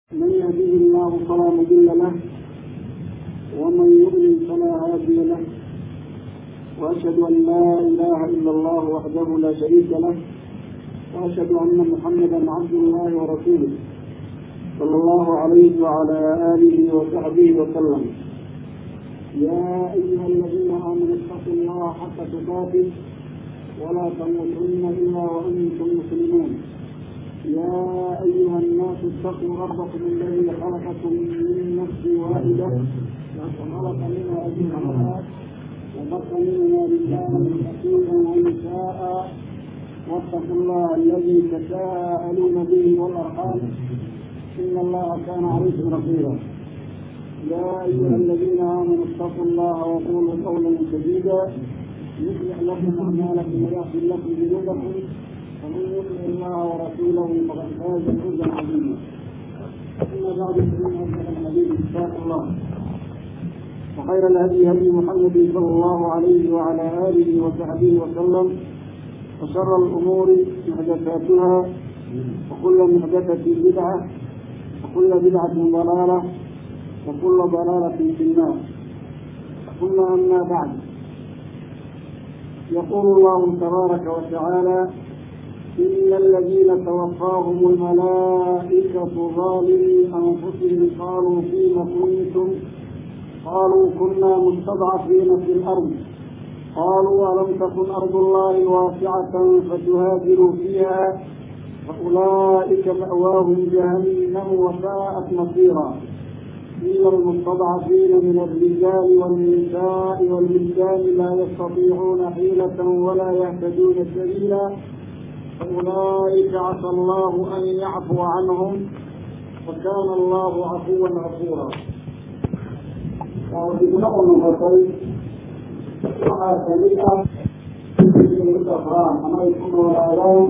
من يهده الله فلا مضل له ومن يضلل فلا هادي له واشهد ان لا اله الا الله وحده لا شريك له واشهد ان محمدا عبد الله ورسوله صلى الله عليه وعلى اله وصحبه وسلم يا ايها الذين امنوا اتقوا الله حق تقاته ولا تموتن الا وانتم مسلمون يا أيها الناس اتقوا ربكم الذي خلقكم من نفس واحدة وخلق منها أزواجها وبث منها رجالا كثيرا ونساء واتقوا الله الذي تساءلون به والأرحام إن الله كان عليكم رقيبا يا أيها الذين آمنوا اتقوا الله وقولوا قولا سديدا يصلح لكم أعمالكم ويغفر لكم ذنوبكم ومن يطع الله ورسوله فقد فاز فوزا عظيما اما بعد فان اصدق الحديث كتاب الله وخير الهدي هدي محمد صلى الله عليه وعلى اله وصحبه وسلم وشر الامور محدثاتها وكل محدثه بدعه وكل بدعه ضلاله وكل ضلاله في النار ثم اما بعد يقول الله تبارك وتعالى إن الذين توفاهم الملائكة ظالمي أنفسهم قالوا فيم كنتم قالوا كنا مستضعفين في الأرض قالوا ألم تكن أرض الله واسعة فتهاجروا فيها فأولئك مأواهم جهنم وساءت مصيرا إلا المستضعفين من الرجال والنساء والولدان لا يستطيعون حيلة ولا يهتدون سبيلا فأولئك عسى الله أن يعفو عنهم وكان الله عفوا غفورا waxaa kamid ah ama ay ku noolaadaan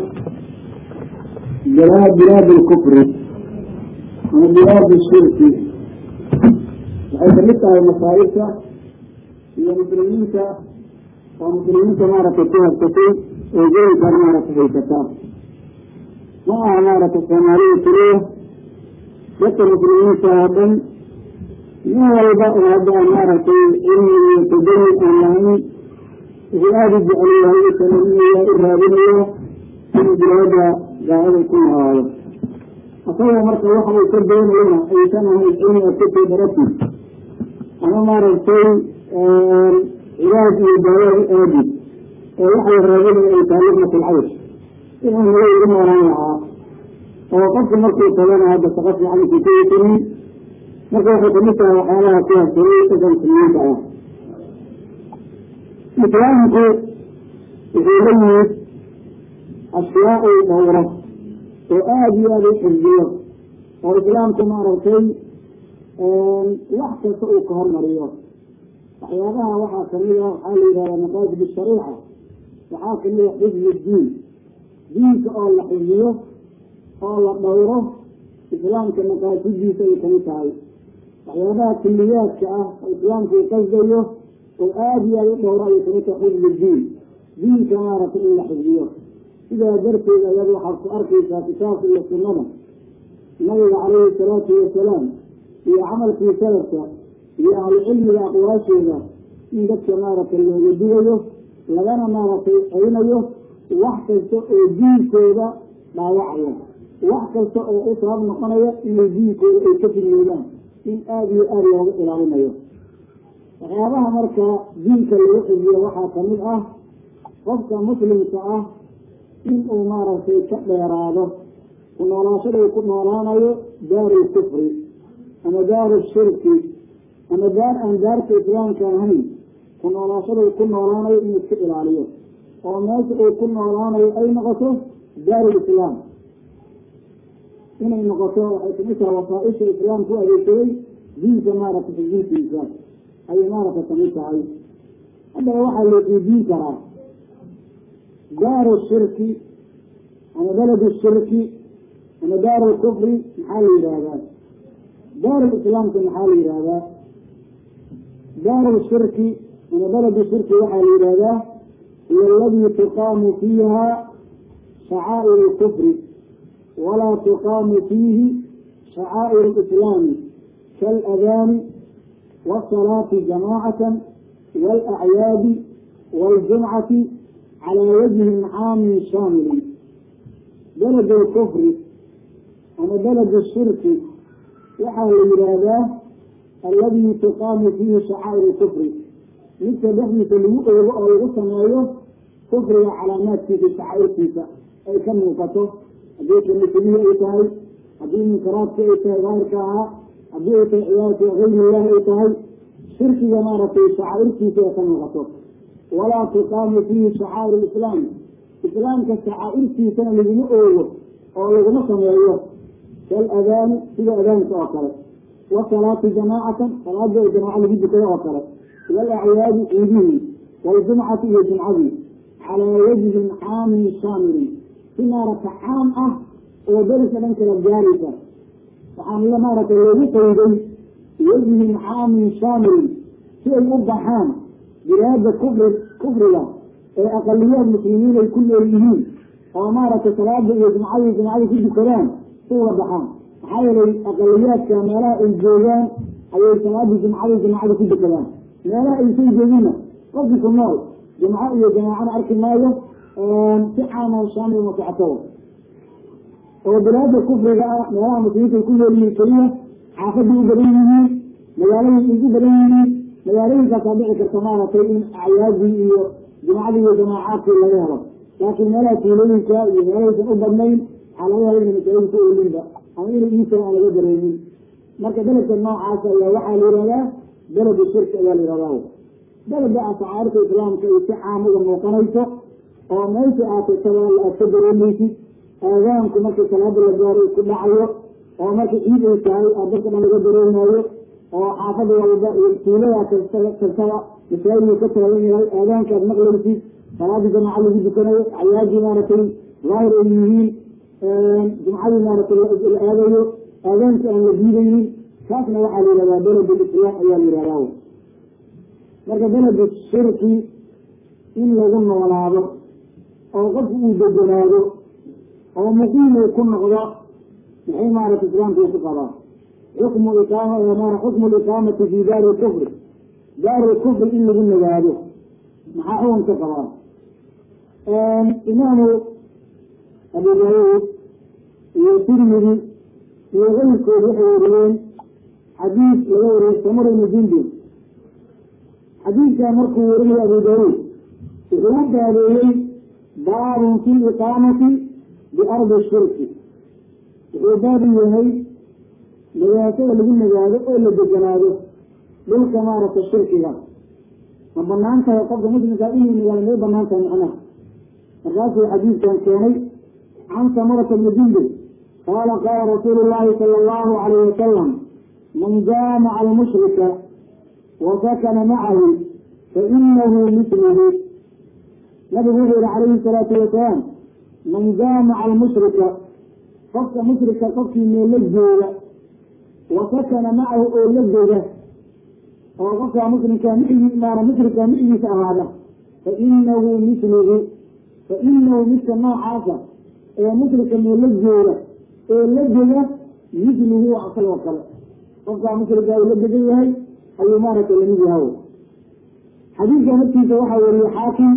bilaad lkufri ama bilaad shirki waxay kamid tahay masaa'ibta iyo muslimiinta oo muslimiinta maaragtay ku habsatay oo geelkan maaragta haysataa ma aha maaragtay soomaalida keliya dadka muslimiinta oo dhan nin walba oo hadda maaragtay cilmi iyo tadani aan lahayn wuxuu aada u jecel yahay u talaminaya u raadinayo inuu bilaada daacada ku noolaado asagoo marka waxa uu ka doonayana aysan ahayn cilmi adkasoo darati ama maaragtay cilaaj iyo daawaad u aadi oo waxay raadinaya ay tahay luqmat alcaysh inuu naga igu noolaan lahaa oo qofku markuu tagana hadda shaqo fiican isu ka yisinin marka waxay kamid tahay waxyaalaha ku habsaday dadka muslimiinta ah islaamku wuxuu la yimid ashyaa uu dhowro oo aada iyo aada u xifdiyo oo islaamku maaragtay wax kasta uu ka hormariyo waxyaabaha waxaa kamid ah waxaa la yidhahdaa maqaasid shariica waxaa kamid a xifdi diin diinka oo la xifdiyo oo la dhowro islaamka maqaasidiisa ay kamid tahay waxyaabaha kuliyaadka ah oo islaamku uu qasdayo oo aada iyo aada u dhowro ayay kamid tahay xifdi diin diinka maaragtay in la xifdiyo sidaa darteed ayaad waxaad ku arkaysaa kitaabka iyo sunnada nabiga calayhi salaatu wasalaam iyo camalkii salafka iyo ahlucilmiga aqwaashooda in dadka maaragtay looga digayo lagana maaragtay celinayo wax kasta oo diinkooda dhaawacaya wax kasta oo u sabab noqonaya inay diinkooda ay ka fidnoodaan in aada iyo aada looga ilaalinayo waxyaabaha marka diinka lagu xidiyo waxaa kamid ah qofka muslimka ah in uu maaragtay ka dheeraado ku noolaashada uu ku noolaanayo daaru lkufri ama daaru shirki ama daar aan daarka islaamka ahayn ku noolaashada uu ku noolaanayo inuu iska ilaaliyo oo meesha uu ku noolaanayo ay noqoto daarul islaam inay noqoto waxay kamid tahay wasaaisha islaamku u adeegsaday diinka maaragtay xijintiisa ayay maaragtay kamid tahay haddaba waxaa loo qiidiin karaa daaru shirki ama beladu shirki ama daaru lkufri maxaa la yidhaahdaa daaru islaamka maxaa la yidhaahdaa daaru shirki ama beladu shirki waxaa la yidhahdaa hiyo aladii tuqaamu fiiha shacaa'ir lkufri walaa tuqaamu fiihi شعائر الإسلام كالأذان والصلاة جماعة والأعياد والجمعة على وجه عام شامل بلد الكفر أنا بلد الشرك وحال الإرادة الذي تقام فيه شعائر الكفر مثل نحن تلوء الغسن كفر علامات في شعائر فيها أي كم وقته أبيك المسلمين أي تهي أبي من كرات أي تهي غير كها أبيك عيات غير الله أي تهي شرك جمارة في شعائر فيها كم وقته ولا تقام فيه شعائر الإسلام إسلام كشعائر في سنة لجمعه أو لجمع سمعيه كالأذان في أذان تأخر والصلاة جماعة صلاة الجماعة اللي بيجي كده أخر والأعياد عيدين والجمعة هي جمعة على وجه عام شامل في نارة عام أه ودرس لنك الجارسة وعن الله نارة الذي قيدي وجه عام شامل في الأضحام بهذا كفر كفر له أقليات المسلمين الكل يريدون وأمارة صلاة وجمعة جمعة في الكلام هو ضحام حاول أقليات كمالاء الجيران أي صلاة جمعة جمعة في الكلام مالاء الشيء جميلة قصدك النار جمعة يا جماعة أرك الماية تحانا وشامل ومتعطوه وبلاد الكفر بقى مالاء المسلمين الكل يريدون حافظوا برينه مجالين يجي برينه magaalooyin kaasaa dhici karta maaragtay in acyaadii iyo jumacadii iyo jamaacaadkii laga helo laakiin meelaha tuulooyinka iyo meelahaysan u badnayn waxaa laga hela ina masaajid ku olinba ama inay iisan aan laga dareemin marka beledka noocaas ayaa waxaa la yihahdaa beled shirki ayaa la yihahdaa beleda ascaarta islaamka ay si caam uga muuqanayso oo meesha aatagtaba aad ka dareemaysid aadaanku markii salaada la gaaro isku dhacayo oo marka ciid ay tahay aad dadka dhan laga dareemayo oo xaafada walba iyo tuulada kastaba masaajidku ka taagan yahay aadaankaad maqlaysid salaadii jamaaca lagu dukanayo acyaadii maaragtay daahir ay yihiin jumcadii maaragtay la aadayo aadaanka aan la diidaynin kaasna waxaa la yihahdaa beled lislaam ayaa la yihahdaa marka beled shirki in lagu noolaado oo qofku uu deganaado oo muqiim uu ku noqdo maxay maaragtay islaamku ku qabaa xukm iqaama mara xukmu liqaamati fi daari kufri daari kufri in lagu nagaado maxaa xukunka qabaa imaamu abu daawuud iyo tirmidi iyo keyrkood waxay wariyeen xadiis laga wariyey samur ibnu jundub xadiidkaa markuu warinayo abu daawuud wuxuu u baabeeyey baabun fi iqaamati biardi shirki wuxuu baabu yahay nagaashada lagu nagaado oo la deganaado dhulka maaragta shirkiga ma banaan tahay qofka muslimkaa inuu nagaado may banaan tahay macnaha markaasuu xadiidkan keenay can samarata bni jundub qaala qaala rasuulu llahi sala allahu alayh wasalam man jaamaca almushrika wa sakana macahu fainahu misluhu nabigu wuxuu yihi calayhi salaatu wasalaam man jaamaca almushrika qofka mushrika qofkii meelo jooga wasakana macahu oo la dega oo qofkaa muslimkaa maana mushrika micigiisa ahaada fa inahu misluhu fa inahu midka noocaasa ee mushrika meela jooga ee la dega misluhu asagoo kale qofkaa mushrika uu la degan yahay ayuu maaragtay lamid yahay xadiidka naftiisa waxaa weriye xaakim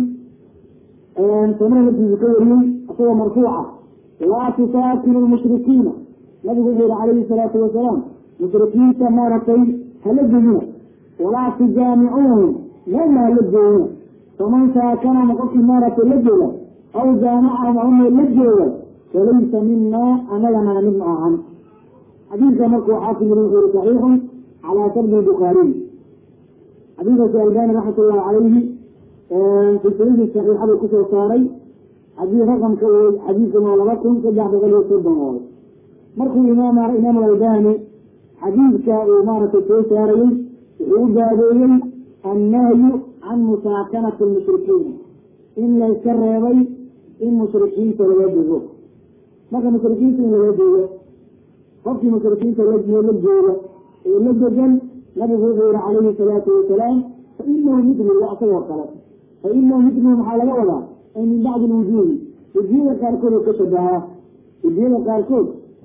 samre naftiisa ka wariyey isagoo marfuuca laa tusaakinu lmushrikiina nabigu wuxuu yihi calayhi salaatu wasalaam mushrikiinta maaragtay hala degina walaa tujaamicuuhum meelna hala joogina faman saakanama qofkii maaragtay la jooga aw jaamacahum ama meel la jooga falaysa minaa anagana mid ma ahan xadiidka markuu xaakim yiri wuxuu yihi saxiixun calaa shardi bukhaariy xadiidkaasi albani raxmat ullahi calayhi silsiladii saxiixadu kusoo saaray xadiid raqamka xadiidkan waa laba kun saddex boqol iyo soddon waayo markuu imaam imaam albani xadiidka uu maaragtay soo saarayey wuxuu u baabeeyey annahyu can musaakanati lmushrikiina in layska reebay in mushrikiinta laga dego marka mushrikiinta in laga dego qofkii mushrikiinta la jooga ee la degan nabigu wuxuu yihi calayhi salaatu wasalaam fa inahu midluhu asagoo kale fa inahu midluhu maxaa laga wadaa ay min bacdi lwujuudi wejiyada qaarkood oo ka shabahaa wejiyada qaarkood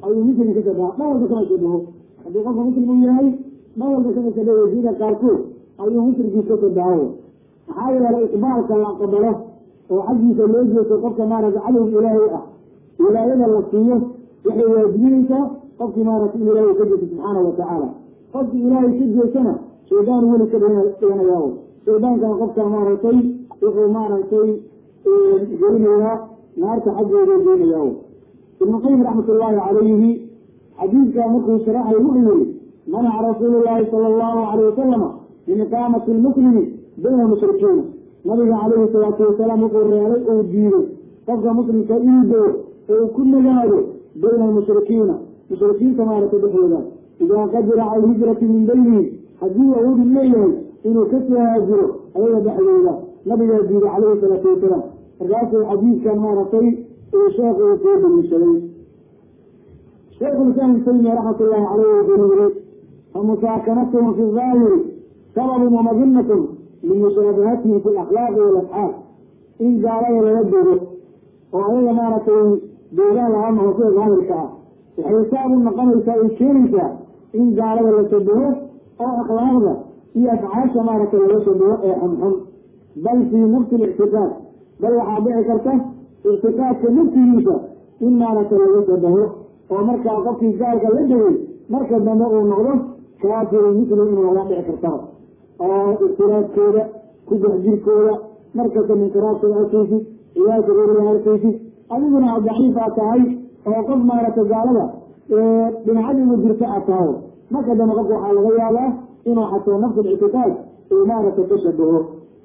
ayuu muslim ka shabaha dhan walba kama shabaho haddii qofka muslim uu yahay dhan walba kama shabaho wasiida qaarkood ayuu muslimkiis ka shabaho maxaa yeelay iqbaalka la aqbalo oo xaggiisa loo jeesto qofka maaragta cadowga ilaahay ah wilaayada la siiyo waxay waajibinaysaa qofkii maaragta in ilaahay ka jeesto subxaana watacaala qofkii ilaahay ka jeestana shaydaan weli ka dhiganayaa shaydaankana qofka maaragtay wuxuu maaragtay gelinayaa naarta xaggeeda geenayaa ibnu qayim raxmat ullaahi calayhi xadiidkaa markuu sharaxay wuxuu yihi manaca rasuulu llaahi sala allahu alayh wasalama min iqaamati lmuslimi bayna mushrikiina nabiga calayhi salaatu wasalaam wuxuu reelay uu diiday qofka muslimka inuu dego oo ku nagaado bayna almushrikiina mushrikiinta maaragtay dhexdooda idaa qadira cala alhijrati min baynihim haddii awoodi leeyahay inuu ka soo haajiro ayaga dhexdooda nabigaa diiday calayhi salaatu wasalaam markaasuu xadiidkan maaragtay uu sheekhu uu soo daliishaday sheekhulislaam ibn taymiya raxmat ullahi caleyh wuxuu yiri famusaakanatuhum fi daahiri sababun wamaginatun limushaabahatihim fi lakhlaaqi walafcaal in gaalada lala dego oo ayaga maaragtay deegaan lahaa maho sida daahirka ah waxay saab u noqonaysaa ay keenaysaa in gaalada la shabaho oo akhlaaqda iyo afcaasha maaragtay laga shabaho ee xunxun bal fii nafsi lictiqaad bal waxaa dhici karta ictiqaadka naftigiisa in maaragtay laga shabaho oo markaa qofkii gaalka la degay marka dambe uu noqdo kaafiru muslim inuu laga dhici kartaba oo ikhtilaafkooda ku dexjirkooda markasta munkaraadkooda arkaysid ciyaasha reeriga arkaysid adiguna aad daciifaa tahay oo qof maaragtay gaalada dhinacadiigu jirta aad tahay marka dambe qofka waxaa laga yaabaa inuu xataa nafsul ictiqaad uu maaragtay ka shabaho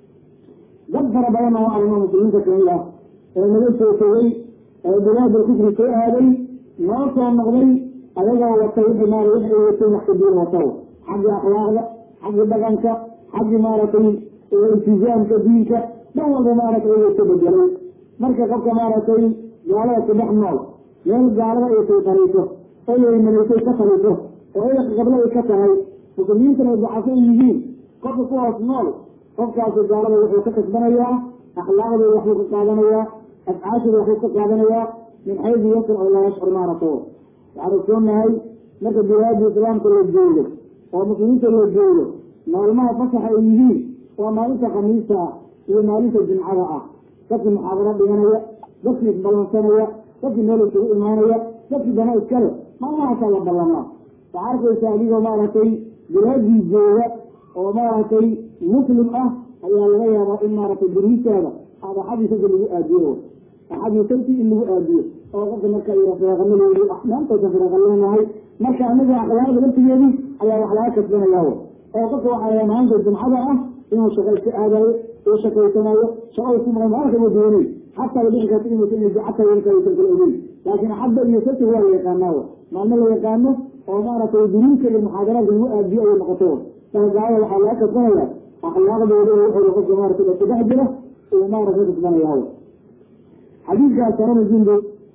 dad fara badan oo arimo muslimiinta kamid ah ee naga soo tegay ee bilaadal kufri soo aaday noo soo noqday ayagoo wata wixii maara wix ay wateen wax kadiin wataw xagga akhlaaqda xagga dhaqanka xagga maaragtay iltizaamka diinka dhan walba maaragtay ay ka bedelay marka qofka maaragtay gaalada ku dhex nool meel gaalada ay sayqarayso oo ay malaysay ka taliso oo ay qablo ay ka tahay muslimiintana ay dacafo yihiin qofka kuwaas nool qofkaasi gaalada wuxuu ka kasbanayaa akhlaaqdooda waxbuu ka qaadanayaa afcaashooda waxbuu ka qaadanayaa min xaydi yasr oo laa yashcur maarato waxaan ogsoonahay marka bilaadi islaamka la joogo oo muslimiinta la joogo maalmaha fasaxa ay yihiin waa maalinta khamiista ah iyo maalinta jimcada ah dadkii muxaadaro dhiganaya dadkii isballansanaya dadkii meel isugu imaanaya dadkii dana iskale maalmahaasaa la ballamaa waxaa arkaysa adigoo maaragtay bilaadii jooga oo maaragtay muslim ah ayaa laga yaabaa in maaragtay beriisaada aad axadii saga lagu aadiyo axadii sabti in lagu aadiyo oo qofka marka yara firaaqanaleedi maantaysa firaaqa leenahay marka anaga akhlaaqda laftigeedii ayaa wax laga kasbanayaa oo qofka waxaa maanta jumcada ah inuu shaqo iska aadayo uu shaqaysanayo shaqo ku maqan maalka ma doonay xataa la dhici karta inuusan inay jacata yarkaysan kala ogeyn laakiin xadda iyo sabti waa la yaqaanaa maalmo la yaqaano oo maaragtay duruuska iyo muxaadaraadka lagu aadiyo ayay noqoto gaaya waxaa laga kasbanaya akhlaaqdooda wuxuu qofka maarata ku dhex jira uu maarata kasbanaya xadiidkaas sarana jumbo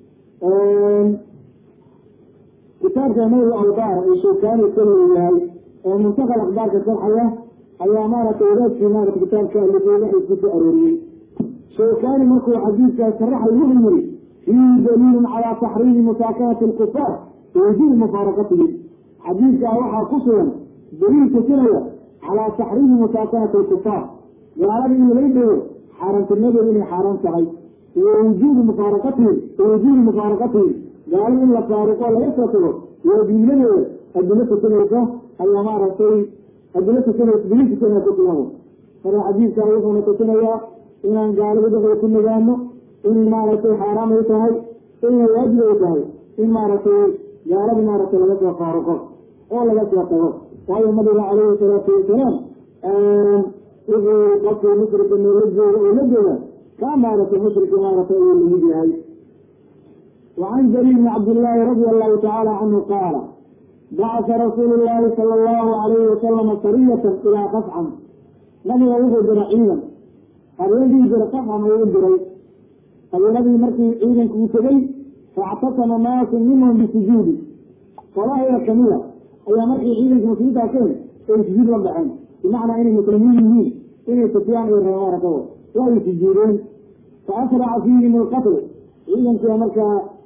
kitaabka nawi awdaar ee shaykaani kala yahay oo muntaqal akhbaarka sharxaya ayaa maaragtay wadaadkii maarata kitaabka alifay waxay ku soo arooriyey shaykaani markuu xadiidkaas sharaxay wuxuu yiri fiihi daliilun calaa taxriimi musaakanati alkufaar wajubi mufaaraqatihim xadiidkaa waxaa ku sugan daliil tusinaya calaa taxriimi musaakanati alkufaar gaalada in laga dhego xaaraantinimadeedu inay xaaraan tahay wa wujuubi mufaaraqatihim wa wujuubi mufaaraqatihim gaalo in la faaruqo laga soo tago waajibnimadeeda adilo tusinaysa ayaa maaragtay adilo tusinaysa daliil tusinaya ku sugan marka xadiidkaa wuxuuna tusinayaa inaan gaalada dhexda ku nagaano inay maaragtay xaaraam ay tahay inay waajib ay tahay in maaragtay gaalada maaragtay laga soo faaruqo oo laga soo tago waayo nabiga calayhi salaatu wasalaam wuxuu qofkii mushrika meela jooga oo la jooga kaa maaragtay mushrika maaragtay ayuu lamid yahay وعن جرير بن عبد الله رضي الله تعالى عنه قال بعث رسول الله صلى الله عليه وسلم سرية إلى قفعا نبي وجه جرعيا الذي جرى قفعا ويجري الذي مركي عيدا كوتبي فاعتصم ناس منهم بسجود فلا هي كمية أي مركي عيدا كوتبي كان سجود ربعين بمعنى أن المسلمين يمين إن سفيان والروارة لا يسجدون فأسرع فيهم القتل عيدا كما مركا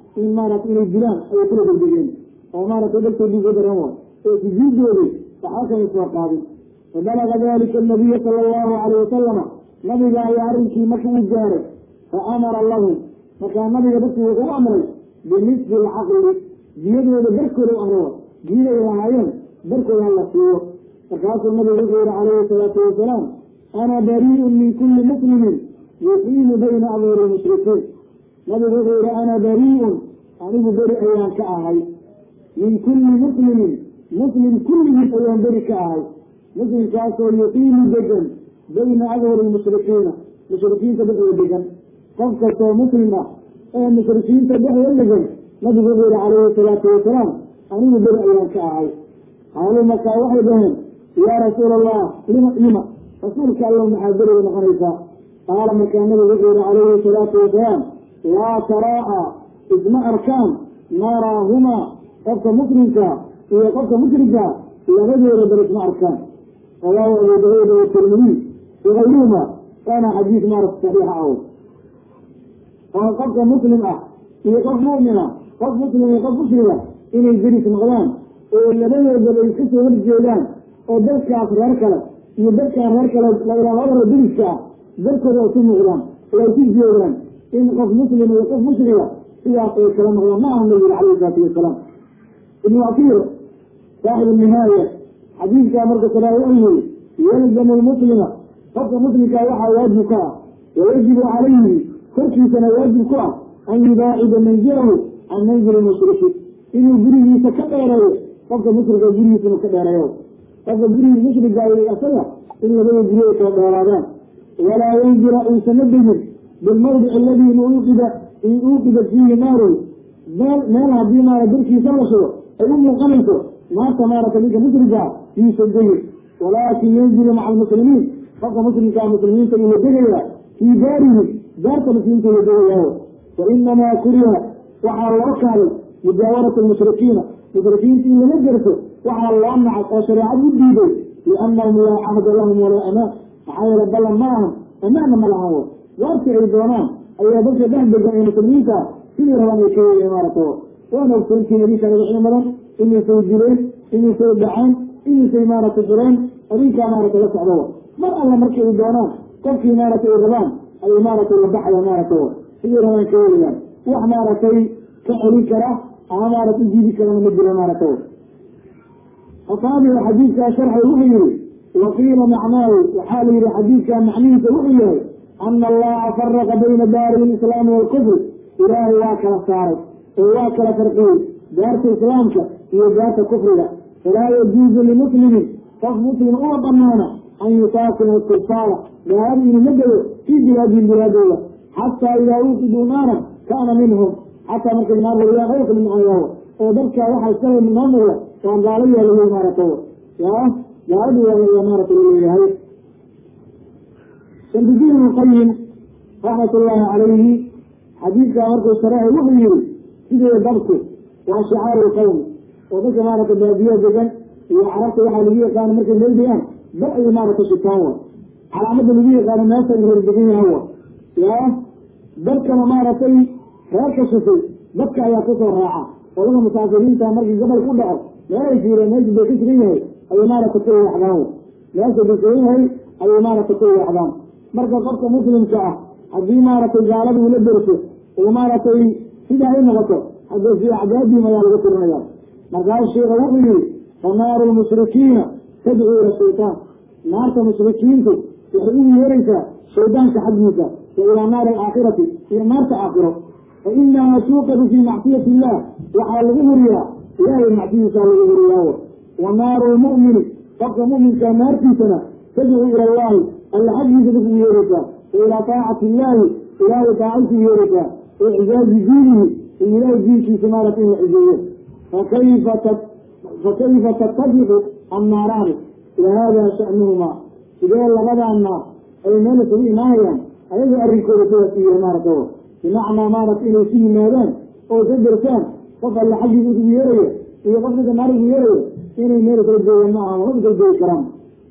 in maarata inay dilaan ayay kula degdegeen oo maaragtay dhalkoodii ku daran waa oo sujuudoodii waxba kama soo qaadin fabalaga dalika anabiya sala allahu calayh wasalama nabiga ayaa arrinkii marka u gaaray fa amara lahum markaa nabiga dadkii wuxuu u amray binisfi alcaqli diyadooda barkooda u amray diyaday lahaayeen barkooda hala siiyo markaasuu nabigu wuxuu yihi calayhi salaatu wasalaam ana barii'un min kulli muslimin yuqiimu bayna abuuri lmushrikiin nabigu wuxuu yihi ana barii'un anigu beri ayaan ka ahay min kulli muslimin muslim kulligiis ayaan beri ka ahay muslimkaasoo yuqiimu degan bayna adhuri lmushrikiina mushrikiinta dhexdooda degan qof kastoo muslim ah ee mushrikiinta dhexdooda degan nabigu wuxuu yihi calayhi salaatu wasalaam anigu beri ayaan ka ahay qaaluu markaa waxay dhaheen yaa rasuula allah lima lima rasuulka alla maxaa beriga noqonaysaa qaala markaa nabigu wuxuu yihi calayhi salaatu wasalaam laa taraa'a isma arkaan naaraahumaa qofka muslimka iyo qofka mushrika labadooda bal isma arkaan rawaahu abu daawuud watirmidiy wagayruhuma waana xadiis maarata saxiixa aw oo qofka muslim ah iyo qof mu'mina qof muslim iyo qof mushrika inay deris noqdaan oo labadoodaba ay kasoo horjeedaan oo dadkaas reer kale iyo dadkaan reer kale labadara deriska ah darkooda ay ku muuqdaan oo ay ku jeedaan in qof muslim iyo qof mushrika sidaas ay kala noqdaan ma aha nabiga calayhi salaatu wasalaam ibnu asiir saaxibu nihaaya xadiidkaa marka salaa wuxuu yihi yalzamu lmuslima qofka muslimkaa waxaa waajib ka ah wayajibu calayhi korkiisana waajib ku ah an yubaacida manzilahu can manzili mushriki inuu gurigiisa ka dheereeyo qofka mushrika gurigiisa inuu ka dheereeyo qofka gurigii mushriga asaga in labada guryo kala dheeraadaan walaa yanzila uusama degin bilmawdici aladii uuqida in uuqida fiihi naaru meel meel haddii maara darkiisa la shigo ay u muuqanayso naarta maarata ninka mushrika yuusa degin walaakin yanzilu maca almuslimiin qofka muslimkaa muslimiinta uu la degayaa fii daarihi daarta muslimiinta la degayaayo fa inamaa kuriha waxaa loo kaalay mujaawaratu lmushrikiina mushrikiinta in lama gerto waxaa loo nacay oo shareecad u diiday liannahum laa cahda lahum walaa amaan maxaa yeele ballan ma lahan amaanna ma lahan wo waartii ay doonaan ayaa dadka dhex degan ee muslimiinta sidii rabaan ay ka yeeleen maarata waana ogsoontiin adinkaan wixii badan inaysay dileen inaysay dhaceen inaysay maarata direen adinkaa maarata la socdo mar alla markay ay doonaan qofkii maarata ay rabaan ayay maaragtay la baxayaan maarata sidii rabaan ka yeelayaan wax maaragtay ka celin kara ama maarata ujiidi karana ma jiro maarata asaabiga xadiidkaa sharxay wuxuu yihi waqiila macnaahu waxaa la yihi xadiidkaa macnihiisa wuxuu yahay ana allaha faraqa bayna daari lislaami waalkufri ilaahay waa kala saaray oo waa kala farqiyey daarta islaamka iyo daarta kufriga falaa yajuuzu limuslimin qof muslim uma banaana an yusaakina istilfaala gaalada inuu ma gelo fii bilaadihim bilaadooda xataa idaa uuqiduu naaran kaana minhum xataa markay naar wariyaan oo kala macanayaho oo dadkaa waxaa iskale noo muuqda waan gaalo yeelay maarata yaa gaaladu waa maarata laleeyahay shamsudiin ibnu qayim raxmat ullaahi calayhi xadiidkaa markuu shareexay wuxuu yihi sidee dabku waa shicaaru lqawmi oo dadka maarata baadiya degan iyo carabta waxaa lagu yaqaana markay meel degaan dab ayay maarata shitaan wa calaamada lagu yaqaano meesha ay reer degan yahan wa yaa dadkana maaragtay reerka shifay dadka ayaa kusoo raaca oo dadka musaafiriinta markii gabal ku dhaco meelay fiireen meesha bay ka sugan yahay ayay maarata ku weexdaan meesha bay sugan yahay ayay maarata ku weexdaan marka qofka muslimka ah haddii maaragtay gaalada ula derso oo maaragtay sidaa ay noqoto hadda fi acdaadihim ayaa lagu tirinaya markaas sheika wuxuu yihi fanaaru lmushrikiina tadcuu ila shaytaan naarta mushrikiintu waxay u yeeraysaa shaydaanka xaggiisa wa ilaa naari alaakhirati iyo naarta aakhiro fa inaha tuuqadu fii macsiyati illah waxaa lagu huriyaa ilaahay macsiyadiisaa lagu huriyaawo wa naaru lmu'mini qofka mu'minka naartiisana tadcuu ila allahi alla xaggiisa dadku yeeraysaa wa ilaa taacati illaahi ilaahay taacaysu yeeraysaa wa icjaazi diinihi in ilaahay diinkiisa maarata in la cijeeyo fakayfa fakayfa tattafiqu annaaraani wahada sha'nuhuma sidee labadaa naar ay meel isugu imaanayaan ayaga arrinkooda sidaas u yahay maarata bimacnaa maarata inay isu yimaadaan oo ka dersaan qof alla xaggiisa ugu yeeraya iyo qof ninka naar ugu yeeraya inay meel kala joogaan ma aha ma kala joogi karaan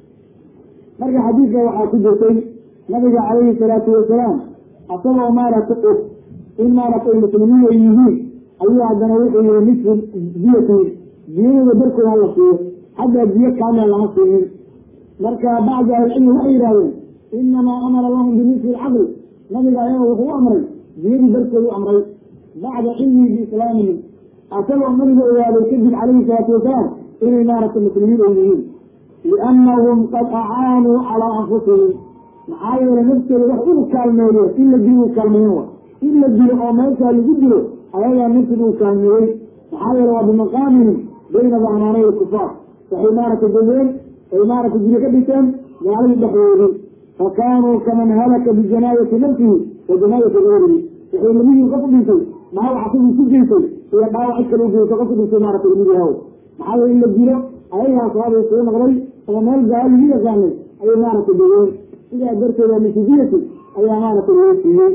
marka xadiidka waxaa ku jirtay nabiga calayhi salaatu wasalaam asagoo maarata og in maaragtay muslimiin ay yihiin ayuu haddana wuxuu yihi nisfu diyati diyadooda darkooda hala siiyo xataa diyo kaamila lama siinin marka bacdu ahlicilmi waxay yidhahdeen inamaa amara lahum binisfi lcaqli nabiga ayaga wuxuu u amray diyadii darkooda u amray bacda cilmihi biislaamihim asagoo nabiga ogaaday kadib calayhi salaatu wasalaam inay maaragtay muslimiin ay yihiin liannahum qad acaanuu calaa anfusihim maxaa yeelay naftooda wax uu kaalmeeyo in la dilo uu kaalmeeyen wa in la dilo oo meeshaa lagu dilo ayagaa naftiga uu kaalmeeyey maxaa yeele waa bimaqaamihim bayna dahmaanay kufaar waxay maaragtay degeen ay maaragtay dilo ka dhiseen gaaladii dhexdoodii fa kaanuu kaman halaka bijanaayati nafsihi wa janaayati gayrihi waxay lamihiin qof u dhintay dhaawac asigii ku geysay iyo dhaawac cid kale u geysa qof u dhintay maaragtay lamid yahaw maxaa yeele in la dilo ayagaa saabay soo noqday oo meel gaalo lagu yaqaanay ayay maaragtay degeen sidaa darteeda misudiyati ayaa maaragtay loo siiyey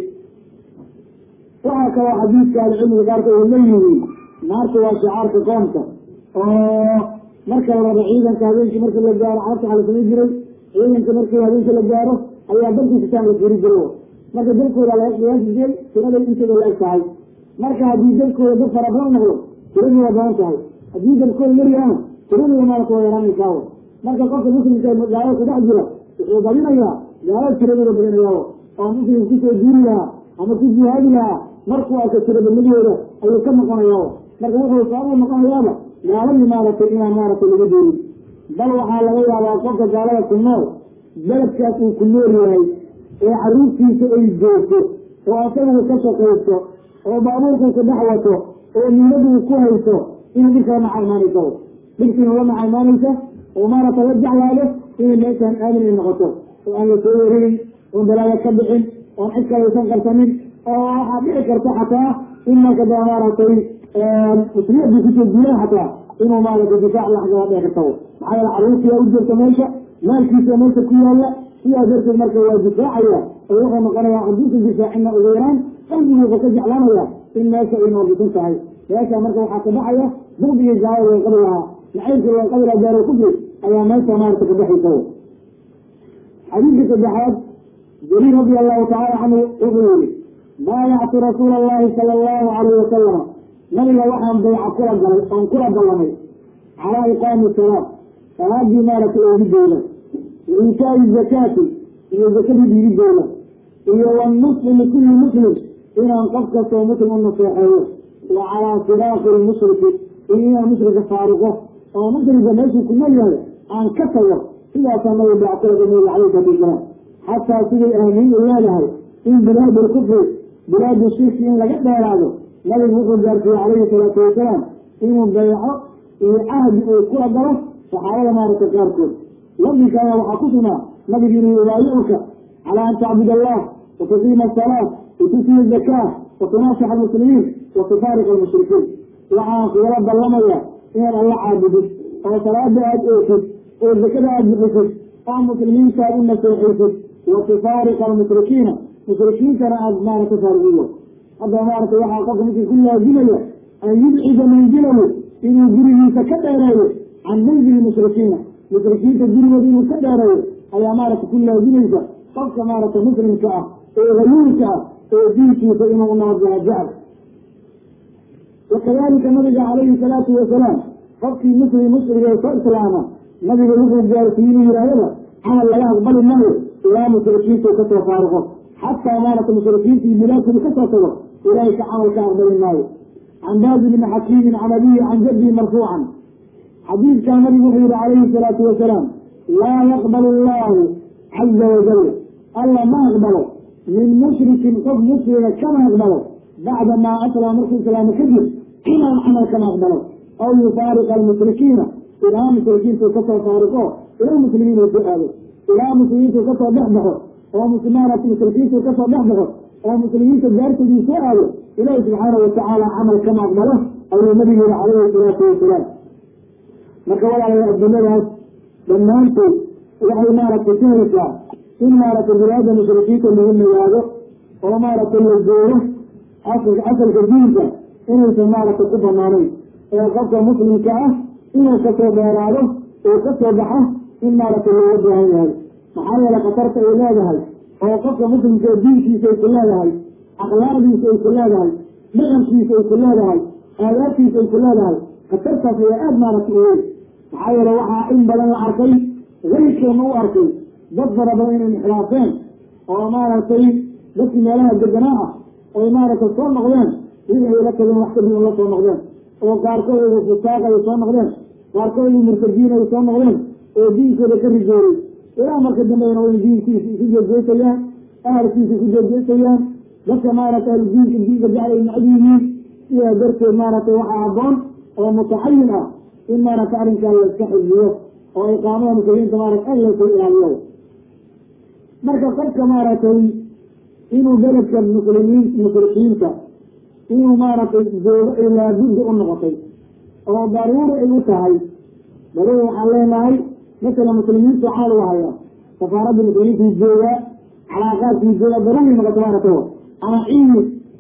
waxaa kaloo xadiidka ahlicilmiga qaarkood ay leeyihiin naarta waa shicaarka qoomka oo marka la rabo ciidanka habeenkii marki la gaaro carabta waxaa la samayn jiray ciidanka markii habeenkii la gaaro ayaa dalkii sitaan la furi jiro marka dalkooda laga qiyaasi jiray tiraday inteeda la eg tahay marka haddii dalkooda dad fara badan noqdo tiradii waa badan tahay haddii dalkooda yaryaana tiradii maarata waa yaraanaysaa marka qofka muslimka ee gaalada ku dhex jira wuxuu badinayaa gaalada tiradooda badinayaa oo muslim kusoo duuri lahaa ama ku jihaadi lahaa markuu arka tiradanimadooda ayuu ka noqonaya marka wuxuu sababuu noqonayaaba gaaladii maaragtay inaan maaragtay laga doorin bal waxaa laga yaabaa qofka gaalada ku nool beledkaas uu ku nool yahay ee caruurtiisa ay joogto oo asagu ka shaqaysto oo baabuurku ku dhex wato oo niyaduu ku hayso inuu dhibka la maca imaanaysa dhibkiina la maca imaanaysa oo maaragtay la jeclaado inay meeshaan aamin ay noqoto oo aan la soo wareegin oon balaayo ka dhicin oon cid kalaysan qarsanin oo waxaa dhici karta xataa in marka da maaragtay muslimiintu kusoo guulaan xataa inuu maaragtay difaac laxgala dhici karta maxaa yeele caruurtiyaa u jirta meesha maalkiisa meesha ku yaalla sidaa darteed marka waa difaacaya oo wuxuu noqonayaa haduusa difaacina ugu yaraan qalbigu wuxuu ka jeclaanaya in meesha ay noordisan tahay meesha marka waxaa ka baxaya bugdigii gaalada loo qabi lahaa nacaybkii loo qabi lahaa gaaro kufri ayaa meesha maarata ka baxaysa xadiidka saddexaad jaliil radi allahu tacaala canhu wuxuu yihi baayactu rasuula allahi sala allahu alayh wasalama nabiga waxaan bayca kula galay oon kula ballamay calaa iqaami salaat salaadii maaragtay oogidooda wa iitaa'i zakaati iyo zakadii dhiibidooda iyo wanusxi likulli muslim inaan qof kastoo muslim u naseexeeyo wa calaa firaaqi lmushriki iyo inaan mushrika faaruqo oo mushrika meeshuu ku nool yahay aan ka tago sidaasaa nabiga bayca kula galay nabiga calayhi salatu wasalaam xataa siday ahmiin u leedahay in bilaad lkufri bilaadu shirki in laga dheeraado nabigu wuxuu gaarsiiyey calayhi salaatu wasalaam inuu bayco iyo cahdi uu kula galo saxaabada maaragta qaarkood lafdinkaana waxaa ku sugnaa nabigu inuu yubaayicuka calaa an tacbud allah wa tuqiima asalaat wa tusiya zakaa wa tunaasix almuslimiin wa tufaariq almushrikiin waxaan kugala ballamaya inaad alla caabudid oo salaada aada ootid oo zakada aada bixisid oo muslimiinta aad u naseexaysid wa tufaariqa almushrikiina mushrikiintana aada maarata faarigiyo hadda maarata waxaa qofka markii ku laazimaya an yubcida manzilahu inuu gurigiisa ka dheereeyo can manzili mushrikiina mushrikiinta gurigooda inuu ka dheereeyo ayaa maarata ku laazimaysa qofka maarata muslimka ah ee hayuulka ah ee diinkiisa inuu u nabadgala jecel wakadalika nabiga calayhi salaatu wasalaam qofkii muslim mushriga ee soo islaama nabiga wuxuu gaarsiiyey inuu yidhahdaba camal laga aqbali maayo ilaa mushrikiinta u kasoo faaruqo xataa maarata mushrikiinta iyo bilaadkooda kasoo tago ilaahay ka camal ka aqbali maayo can baazi bni xakiimin can abihi can jaddihi marfuucan xadiidkaa nabigu wuxuu yihi calayhi salaatu wasalaam laa yaqbal allahu caza wajal alla ma aqbalo min mushrikin qof muslima kama aqbalo bacda maa aslama markuu islaamo kadib inaan camal kama aqbalo aw yufaariqa almushrikiina ilaa mushrikiintu kasoo faariqo ilaa muslimiin uu ku aado ilaa muslimiintu kasoo dhex baxo oo muslimaanat mushrikiintu kasoo dhex baxo oo muslimiinta gaartoodii soo aado ilaahi subxaana watacaala camal kama aqbalo ayuu nabigu yihi calayhi salaatu wasalaam marka walaalayaa adduunyadaas dhammaantood waxay maaragtay ku haysaa in maaragtay bilaada mushrikiinta lagu nagaado oo maaragtay la gooyo asalka asalka diinka inaysan maaragtay ku banaanayn ee qofka muslimka ah inuu kasoo dheeraado uu kasoo baxo in maaragtay looga baahan yahay maxaa yeele khatarta ay leedahay oo qofka muslimka diinkiisa ay ku leedahay akhlaaqdiisa ay ku leedahay dhaqankiisa ay ku leedahay aadaabtiisa ay ku leedahay khatartaas ayaa aada maaragtay u weyn maxaa yeele waxaa in badan la arkay weyrkeena u arkay dad fara badan inay inxilaafeen oo maaragtay dadkii meelaha deganaa ah oy maaragtay soo noqdeen wixii ay la tageen wax kadib la soo noqdeen oo qaarkood ay fusaaq ay soo noqdeen qaarkood ay murtadiin ay soo noqdeen oo diinkooda ka rijooray ilaa marka dambeyna way diinkiisa isu jeejeesayaan ahalkiisa isu jeejeesayaan dadka maaragtay ahludiinka diinka jecel ay necab yihiin sidaa darteed maaragtay waxaa habboon oo mutaxayin ah in maaragtay arrinkan la iska xifdiyo oo iqaamada muslimiinta maarata aad lasoo ilaaliyo marka qofka maaragtay inuu beledka muslimiin mushrikiinta inuu maaragtay joogo ay laabudda u noqotay oo daruuri ay u tahay daruuri waxaan leenahay masala muslimiinta waxaa lagu hayaa safaaradda muslimiintii joogaa calaaqaadkii jooga daruuri noqota maaragtay ama cilmi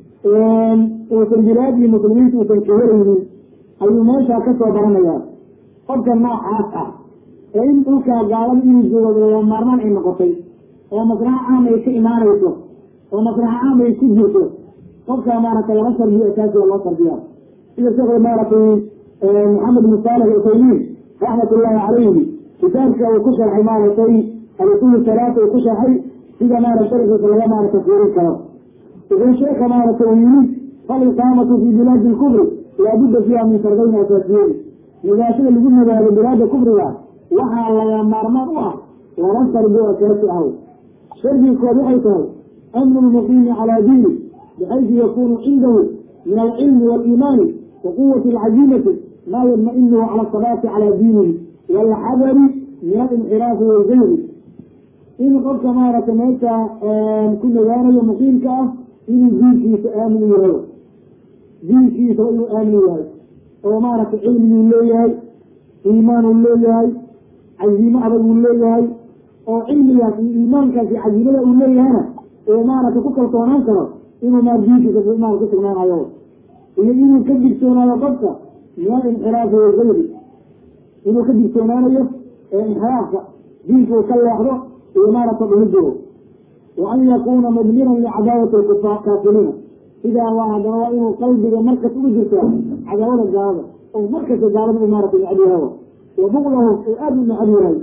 uusan bilaadii muslimiinta uusan kahelaynin ayuu meeshaa kasoo baranayaa qofka noocaas ah ee in dhulkaa gaalada inuu joogo lama maarmaan ay noqotay oo maslaxa caam ay ka imaanayso oo maslaxa caam ay ku jirto qofkaa maaragtay lama sarbiyo asaasiga loo sarbiyaa sida sheekh maaragtay maxamed bin saalix usaymiin raxmat ullahi calayhi kitaabka uu ku sharxay maaragtay al-usul salaata uu ku sharxay sida maarata sharxiisa laga maaragtay fiirin karo wuxuu sheeka maaragtay uu yimid faliqaamatu fi bilaadi lkufri laabudda fiiha min shardayn asaasiyeyn nigaashada lagu nagaado bilaada kufriga waxaa laga maarmaan u ah laba shardi oo asaasi ah shardigood waxay tahay amnu lmuqiimi calaa diini bixaysu yakunu cindahu min alcilmi waaliimaani wa quwati alcazimati maa yadma-inuhu cala asabaati calaa diinihi waalxadari min alinxiraafi walgayri in qofka maaragtay meesha ku nagaanayo muqiimka ah inuu diinkiisa aamin u yahay diinkiisa inuu aamin yahay oo maaragtay cilmiguu leeyahay iimaan uu leeyahay cazimo adag uu leeyahay oo cilmigaas iyo iimaankaas iyo cazimada uu leeyahayna oo maaragtay ku kalsoonaan karo inuu maar diinkiisa maal ku sugnaanayo iyo inuu ka digtoonaado qofka min alinxiraafi walgayri inuu ka digtoonaanayo inxiraafka diinka uu ka leexdo iyo maaragta dhumido wa an yakuna mudmiran licadaawati kaafiriina sidaa waa haddana waa inuu qalbiga markas ugu jirtaa cadaawada gaalada oo markasta gaalada u maarata necab yahay wa buqdahu uu aada u necab yahay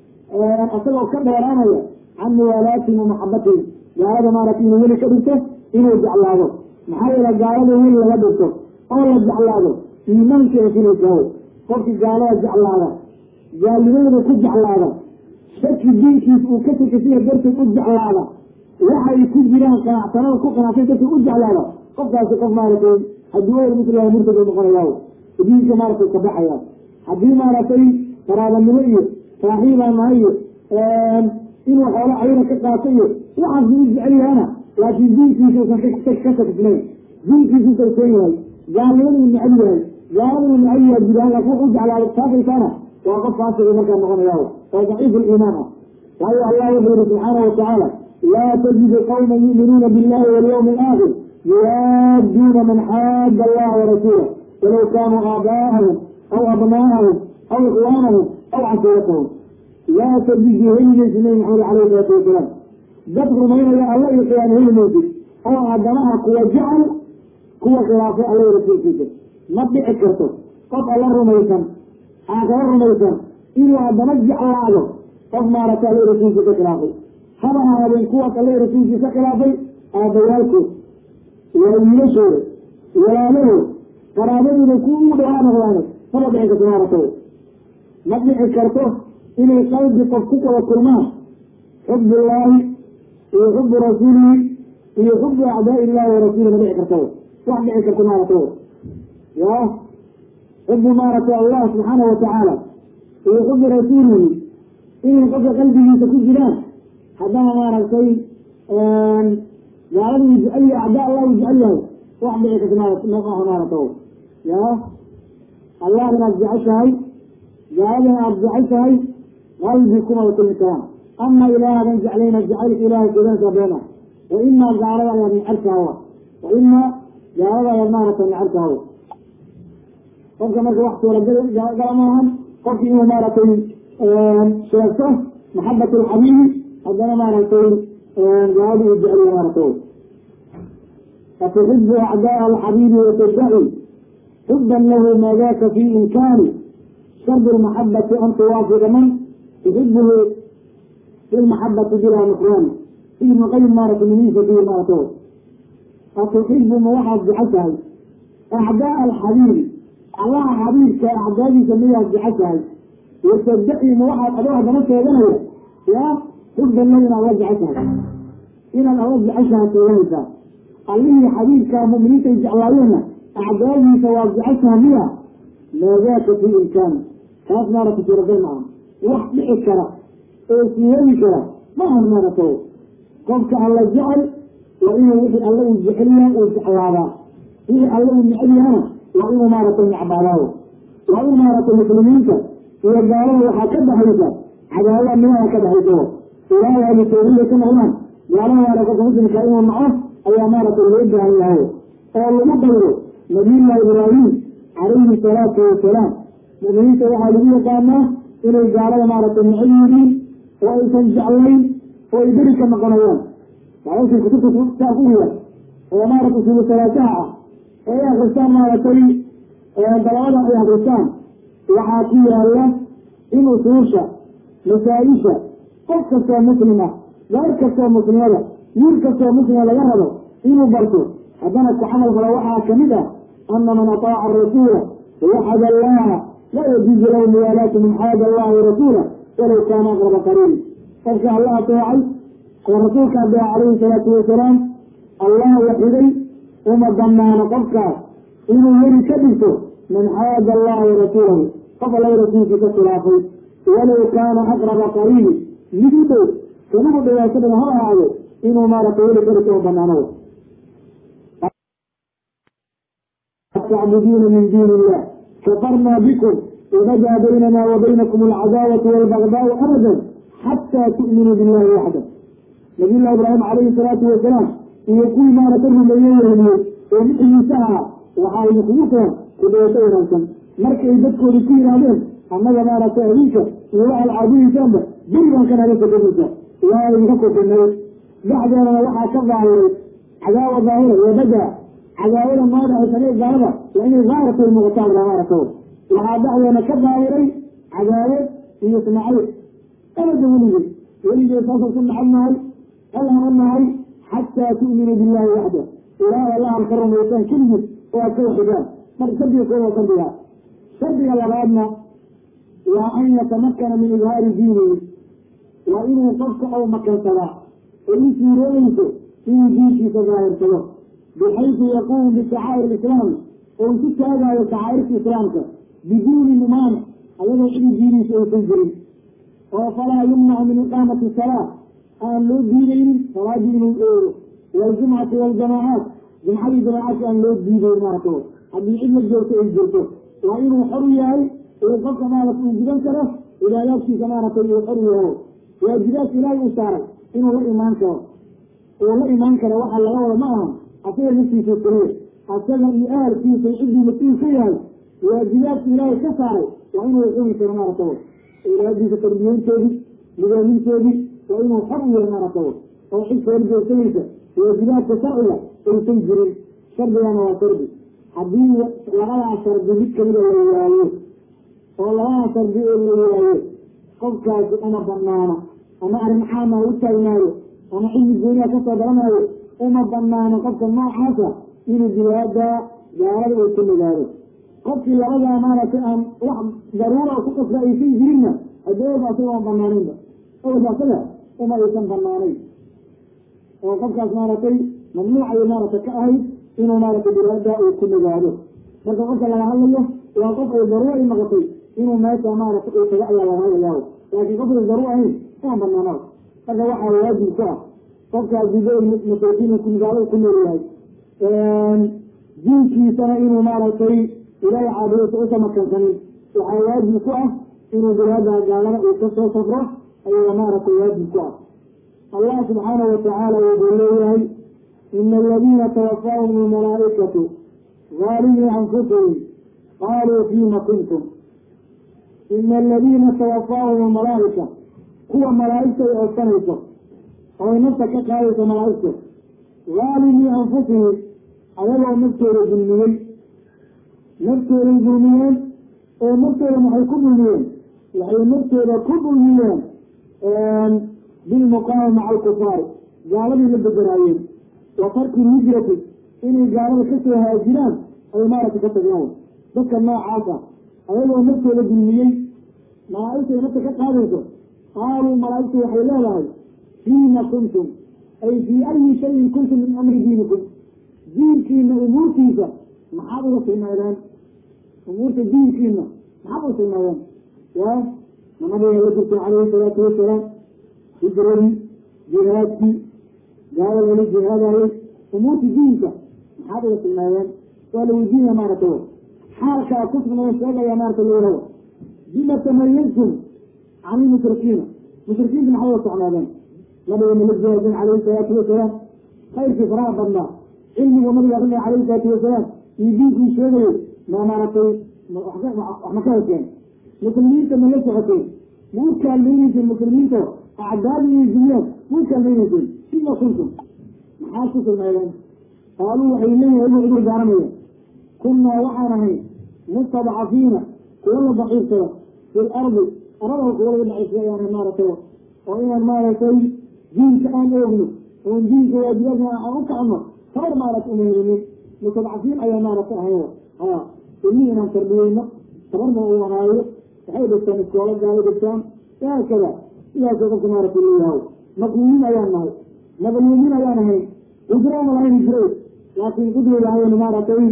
isagoo ka dheeraanaya can muwaalaatihim wa maxabatihim gaalada maarata inuu weli ka dhigto inuu jeclaado maxaa yeele gaalada weli laga dhigto oo la jeclaado iimaankeeda filaysaho qofkii gaalada jeclaada gaalnimadooda ku jeclaada shaki diinkiisa uu ka sakasiya darteed u jeclaada waxay ku jiraan qanacsanada ku qanacsan darteed u jeclaada qofkaasi qof maaragtay haddii o musliha murtadu noqonayaa diinka maaragtay ka baxaya haddii maaragtay qaraabanimo iyo saaxiibaa nahay iyo inuu xoolo cayna ka qaato iyo waxaas u jecel yahana laakiin diinkiisa usan ka sakisnayn diinkiisa usalsoon yahay gaalnimada uu necab yahay gaalada uu necab yahay gudahaan laakin wax u jeclaado taasaysaana waa qof faasiga markaa noqonaya oo daciif liimaan ah waayo allah wuxuu yihi subxaana watacaala laa tajidu qawma yu'minuuna billahi walyawmi alaakhir yuwaadduuna man xaada allaha warasuulah walaw kaanuu aabaa'ahum aw abnaa'ahum aw ikhwaanahum aw cashiiratahum laa tajidu helimaysi nabi maxamed alayhi salaatu wasalaam dad rumaynaya alla iyo qiyaama heli maysid oo haddanaha kuwa jecel kuwa khilaafay alla iyo rasuulkiisa ma dhici karto qof alla rumaysan aakala rumaysan inuu haddana jeclaado qof maaragta alla rasuulkiisa ka khilaafay haba ahaadeen kuwaas alla rasuulkiisa ka khilaafay aabbayaalkood waa wiilashooda walaalahood qaraabadooda ku ugu dhawaa noqdaane maba dhici karto maaragta ma dhici karto inay qalbi qof ku wada kulmaan xubullaahi iyo xubu rasuulihi iyo xubu acdaa illahi warasuuli ma dhici karto wax dhici karto maaragta ya xubu maaragtay allah subxaana watacaala iyo xubi rasuulihi inay qofka qalbigiisa ku jiraan haddana maaragtay gaalada uu jecel yahay acdaa allah uu jecel yahay wax dhici karta maaha maaragta ya allah inaad jeceshahay gaaladana aada jeceshahay qalbi kumada kulmi karaan ama ilaahadan jeclayna jacaylka ilahay keedanka beena wa imaa gaalada ayaad necabkaawa wa imaa gaalada ayaad maaragtay necabkaawa qofka marka wax suuragala maahan qofki inuu maaragtay sheegto maxabat alxabiibi haddana maaragtay gaalada uu jeceliya maaragtay atuxibu acdaa alxabiibi watadaci xuban lahu maa daka fi imkaani shardi lmaxabati an tuwaafiqa man tuxibuhu fi lmaxabati bilaa nukraan ibnu qayim maarata miniisa fi maarato atuxibu ma waxaad jeceshahay acdaa alxabiibi allaha xabiibka acdaadiisa miyaad jeceshahay watadaci ma waxaad adoo haddana sheeganaya yaa xuban lahu inaad la jeceshahay inaad alla jeceshahay sheeganaysaa allihii xabiibkaa mu'miniintay jeclaayeenna acdaadiisa waad jeceshaha miya maa daaka fi imkaani kaas maarata suuragal maaha wax dhici kara oo siyeeli kara maahan maarato qofka alla jecel waa inuu wixii alle uu jecelyahay uu jeclaadaa wixii alle uu necel yahana waa inuu maaragtay necbaadaayo waa in maaragtay muslimiinta iyo gaalada waxaa ka dhaxaysa cadaawada nimaha ka dhaxayso ilaahay ahlu tawxiida ka noqdaan gaalada maara qofka muslimka inuu naco ayaa maaragtay loo baahan yahay oo lagu dayro nabiyullahi ibraahim calayhi salaatu wasalaam mu'miniinta waxaa lagu yaqaanaa inay gaalada maaragtay necel yihiin oo aysan jeclayn oo ay beri ka noqonayaan maaragtay kutubta saa ku wiya oo maaragtay sulusalaataha ah oo ay akristaan maaragtay dalabada ay akristaan waxaa ku yaala in usuusha masaa-isha qof kastoo muslima gaar kastoo muslimada wiil kastoo muslima laga rabo inuu barto haddana ku camal falo waxaa kamid ah ana man ataaca arasuula wawaxada allaha laa yajuuzu lahu muwaalaatu man xaada allaha warasuula walow kaana aqraba qariin qofka alla ateecay oo rasuulka adeeca calayhi salaatu wasalaam allah waxiday uma banaano qofkaas inuu weli ka dhigto man xaada allaha warasuulahu qof alla rasuulkii ka khilaafay walow kaana aqraba qariini mid u dhow kamugu dhawaaso dhan ha ahaado inuu maaragtay weli ka dhigto oo banaano tacbuduuna min duuni illah kafarna bikum wabada baynana wa baynakum alcadaawatu walbagdaau abadan xataa tu'minuu billahi waxda nabiyullahi ibraahim calayhi salaatu wasalaam iyo kuwii maarata rumeeye wehmiyey oo mixigiisa ahaa waxaa idinkugu keen ku dhawasho wanaagsan markay dadkoodi ku yidhaahdeen annaga maaragtay adinka iyo waxaad caabudisaanba berigan kan haga sokomaysa waa idinka kofinay dhexdeedana waxaa ka daahiray cadaawa daahira wabada cadaawada maadhaaysanee gaalada waa inay daahirtay muuqataan maaragta waxaa dhexdeena ka daahiray cadaawad iyo ismaaciil abada weligey weligey saasoo ku nacab nahay alhana nahay xataa tu'minuu billahi waxda ilaahay allahan ka rumaysaan keligid oo aad ka waxidaan marka shardiga kooda shardiga shardiga labaadna waa an yatamakana min idhaari diinihi waa inuu qofka ou makansadaa oo u suurooyeyso inuu diinkiisa daahirsado bixaysu yaquumu bishacaa'ir islaami oo ku taagaayo shacaa'irta islaamka biduuni mumaanic ayadoo cidi diiniisa aysan jirin oo falaa yumnacu min iqaamati salaa aan loo diidaynin salaadii inuu eego waljumcati waljamaacaat jumcadii jamaacaadka aan loo diidayn maaragto haddii cid la joogto ay jirto waa inuu xor yahay uu qofka maarata uu gudan karo cibaadaadkiisa maaragtay uu xor yahay waajibaadka ilaahay uu saaray inuu la imaan karo uu la imaan karo waxa laga wada ma ahan asaga naftiisa keliya asaga iyo ahalkiisa ciddii mas-uul ka yahay waajibaadka ilaahay ka saaray waa inuu xugi karo maaragta ilaadiisa tarbiyeyntoodii nidaamintoodii waa inuu xor u yahay maaragta oo xilka horjoogsanaysa waajibaadka sharciga aysan jirin shardigana waa shardi haddii labadaa shardi mid kamida la waayo oo labadaa shardi oo la waayo qofkaasi uma banaano ama arrin caama u taagnaayo ama cilmi gooniha kasoo baranaayo uma banaano qofka noocaasa inuu jihaada gaalada uu ku nigaado qofkii labadaa maaragtay aan wax daruura ku qasba aysan jirinna adooba asaga aan banaanaynba owalka asaga uma aysan banaanayn oo qofkaas maaragtay mamnuucay maaragtay ka ahayd inuu maaragtay jihaada uu ku nigaado marka qofka laga hadlayo waa qof ay daruura ay noqotay inuu meesha maaragtay uu taga ayaa laga hadlayaa laakiin qofkay daruur ahayn uma banaanaa marka waxaa waajib ku ah qofkaas dido masaakiin magaalada ku nool yahay diinkiisana inuu maaragtay ilaahay caabudiisa usa makansanin waxaa waajib ku ah inuu jihaada gaalada uu kasoo safro ayaa maaragtay waajib ku ah allah subxaanahu watacaala wuxuu leeyahay ina aladiina tawafaahum almalaa'ikatu ظaalimii anfusihim qaaluu fiima kuntum ina aladiina tawafaahum almalaa'ika kuwa malaa'igta ay oodsanayso oo ay nafta ka qaadayso malaa'igta haalimii anfusihim ayagoo naftooda dulmiyey naftooday dulmiyeen oo naftooda maxay ku dulmiyeen waxay naftooda ku dulmiyeen bilmuqaama maca alkufaari gaaladii la bederaayeen wa tarki lhijrati inay gaalada kasoo haajiraan ay maaragta ka tageen dadka noocaas ah ayagoo naftooda dulmiyey malaaigtay nafta ka qaadayso qaaluu malaaigtu waxay leedahay fiima kuntum ay fii ayi shayin kuntum min amri diinikum diinkiina umuurtiisa maxaad uga tilmaadeen umuurta diinkiina maxaad uga tilmaadeen ya nabiga la jirtay calayhi salaatu wasalaam hijradii jihaadkii gaala lala jihaadayey umuurta diinka maxaad uga tilmaadeen waa la weydiinaya maaragtay xaalkaa ku sugnayo sheegaya maarata lawalaba bima tamayaztum can ilmushrikiina mushrikiinta maxay uga socnaadeen nabiga mala jihaadin calayhi salaatu wasalaam khayrkii faraha badnaa cilmiga nabiga akrinaya calayhi salaatu wasalaam iyo diinkii sheegayay ma maaragtay wax ma ka heseen muslimiinta ma la socoteen ma u kaalmayneyseen muslimiinta acdaadi iyo jumyaad ma u kaalmayneyseen fima kuntum maxaa ku sugnaadeen qaaluu waxay leeyihin igu cudur daaranaya kunnaa waxaan ahay mustadcafiina kuwa la daciifsada fi lardi arada kuwa laga daciifsada ayaan maaragtay oo inaan maaragtay diinka aan oogno oon diinka waajibaadka aan u kacno tabar maaragta uma helinin mustadcafiin ayaa maaragta ahay ha ilmihii inaan tarbiyeyno tabarna uu ahaayo waxay dhigtaan iskoola gaalo dhigtaan haakada sidaasoo qofka maaragta leeyahay maqluumiin ayaan nahay maqluumiin ayaan ahay hijraana lahayn hijray laakiin qudweyda ayaynu maaragtay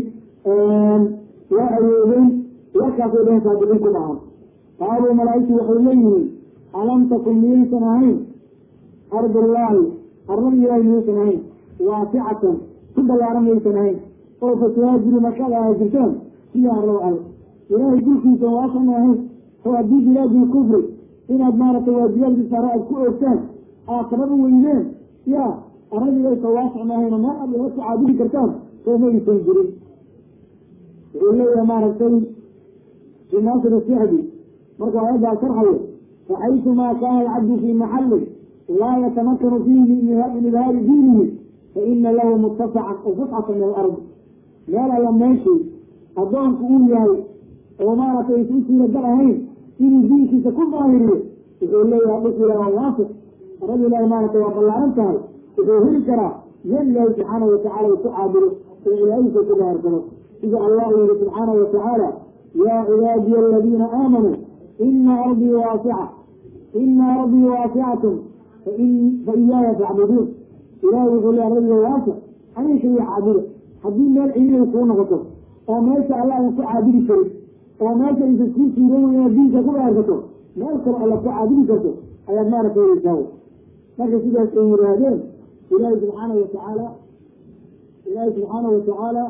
waa awoodeen warkaasay dhehen saadiqiin ku dhacan qaaluu malaaigtu waxay leeyihiin alam takun miyaysan ahayn ardullaahi arlada ilaahay miyaysan ahayn waasicatan ku ballaaran miyaysan ahayn oo fatuhaajiru markaad ahaajirtaan siya arlada ale ilaahay dulkiisa waasan ma ahayn oo haddii bilaadi kufri inaad maaragtay waajibaadkii saare aad ku oogtaan aad sabab weydeen ya arlada ilaysa waasic ma ahayn oo meel aad laga ku caabudi kartaan soo maysan jirin wuxuu leeyahay maaragtay fi naasir sicdi markuu aayaddaa sharxayo faxaytumaa kaana alcabdu fii maxalin laa yatamakanu fiihi min idhaari diinihi faina lahu mutasacan o fusxatan min alardi meel alla meeshii addoonku uu yahay oo maaragtay isu suuragal ahayn inuu diinkiisa ku daahiriyo wuxuu leeyahay dhulku ilahi waa waasic arada ilahi maaragtay waa ballaaran tahay wuxuu heli karaa meel ilaahi subxaanahu watacala uu ku caabudo oo ilaahiisa ku daahirsado sida allah yihi subxaana watacaala yaa cibaadiya aladiina aamanuu ina arbii waasica ina arbii waasicatun fa iyaaya facbuduun ilahi wuxuu le aradiga waasic aniga kaliya caabuda haddii meel ciiday kuu noqoto oo meesha alla aan ku caabudi karin oo meesha aysa kuu suurooy inaad diinka ku gaarsato meel kale alla ku caabudi karto ayaad maaragta heleysaa marka sidaas ay yihaahdeen ilaahi subxaana watacaala ilaahi subxaana watacaala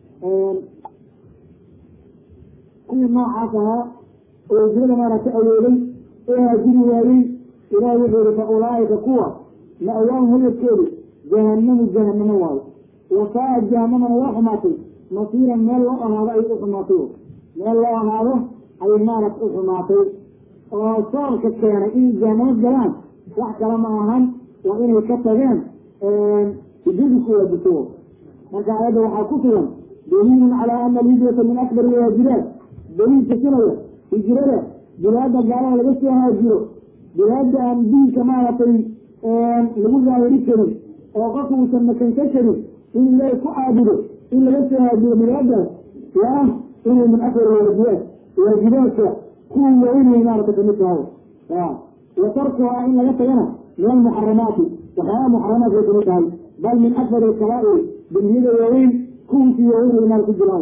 kuwii noocaas ahaa oo hijrada maaragta awooday ee haajiri waayey ilahi wuxuu yihi fa ulaaika kuwa ma-waahum hayadkeedu jahanamu jahanamo waayo wasaa jahanamana waa xumaatay masiiran meel loo ahaado ayay u xumaatay meel loo ahaado ayay maaragta u xumaatay oo soorka keenay inay jahanamo galaan wax kale ma ahan waa inay ka tageen hijradii ku waajibto marka aayadda waxaa ku sugan daliilun calaa ana alhijrata min akbar waajibaat daliil tusinaya hijrada bilaada gaalada laga soo haajiro bilaada aan diinka maaragtay lagu daahiri karin oo qofka uusan makanka karin in ilaahi ku caabudo in laga soo haajiro bilaadaas waa inay min akbar waajibaat waajibaadka kuwa waaweynay maarata kamid tahay wa tarkuhaa in laga tagana min almuxaramaati waxyaaba muxaramaadkay kamid tahay bal min akbar alkabaa'ir dembiyada waaweyn kuwiisii waaweyn ay maal ku jiraan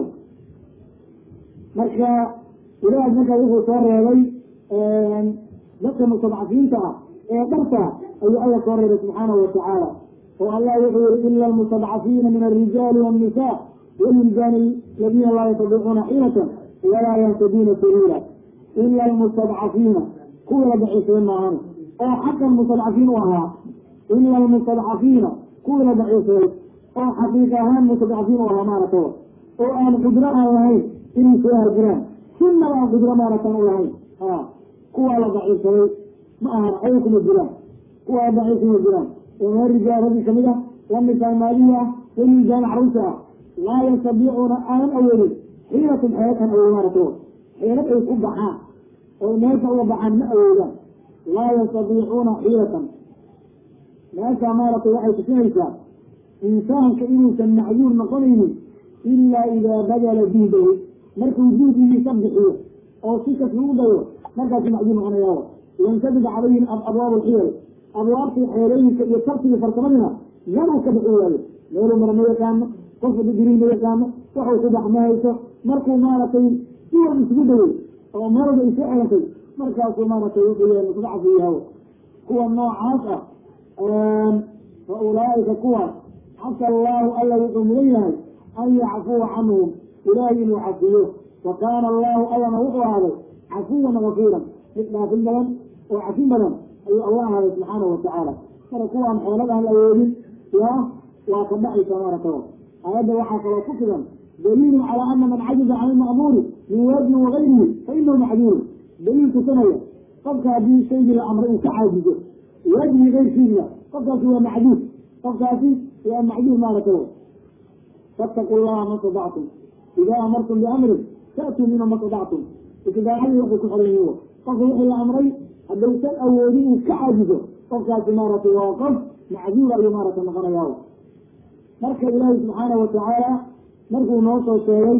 marka ilaah marka wuxuu soo reebay dadka mustadcafiinta ah ee dharta ayuu alla soo reebay subxaanahu watacaala oo allah wuxuu yihi ila almustadcafiina min alrijaali wannisa walwildaani aladiina laa yastadiicuuna xiilatan walaa yantaduuna sabiila ila almustadcafiina kuwa la daciifsaday maahan oo xaqan mustadcafiin u ahaa ila almustadcafiina kuwii la daciifsaday oo xaqiiq ahaan mustadcafiin u ahaa maaragta oo aan qudro aan lahayn inay soo harjiraan sinaba aan qudro maaragtan u lahayn ha kuwaa la daciifsaday ma ahan ayaga kuma jiraan kuwaa daciif kuma jiraan oo meer rijaal raggi kamid ah la nisaa maalihi ah walwiljaan caruurta ah laa yastadiicuuna aanan awoodin xiilatun xeelatan ay maarata xeelad ay ku baxaan oo meesha uga baxaan ma awoodaan laa yastadiicuuna xiilatan meesha maaragtay waxay tusinaysaa insaanka inuusan macduur noqonaynin ilaa idaa badala juhdahu markuu juhdigiisa bixiyo oo si kas lagu dayo markaasu macduur noqonayaa yansadid calayhim abwaab alxiyal abwaabtii xeelooyinka iyo tartigii farsamadina meeluu ka bixi waayo meeluu mara ma yaqaano qofka digrii ma yaqaano waxuu ku bax ma hayso markuu maaragtay si wal isugu dayay oo meelba isu xelantay markaasuu maaragtay wuxuu musdacfu yahay kuwa noocaas ah fa ulaaika kuwaas xasa allahu alla wuxuu mudan yahay an yacfuwa canhum ilaahay inuu cafiyo wa kaana allahu allana wuxuu ahaaday cafuwan gafiiran mid dhaafin badan oo cafin badan ayuu allah ahaaday subxaanahu watacaala marka kuwaan xeelad aan awoodin yaa waa ka dhacaysa maarata aayadda waxaa kaloo ku filan daliilun calaa ana man cajiza can ilma'muuri min waajibin wagayrihi fa inahu macduurun daliil tusinaya qofka haddii shaygii la amray uu ka caajizo waajibkii keyrkiisa qofkaasi waa macduur qofkaasi waa macduur maarata fattaqu llaha ma stadactum idaa amartum biamrin ta'tuu minhu ma stadactum istidaacadii waxay ku xiran yihiin qofka wixii la amray haddaysan awoodin uu ka caajizo qofkaasi maaragtay waa qof macduura ayuu maaragtay noqonayaa marka ilaahi subxaanahu watacaala markuu noo soo sheegay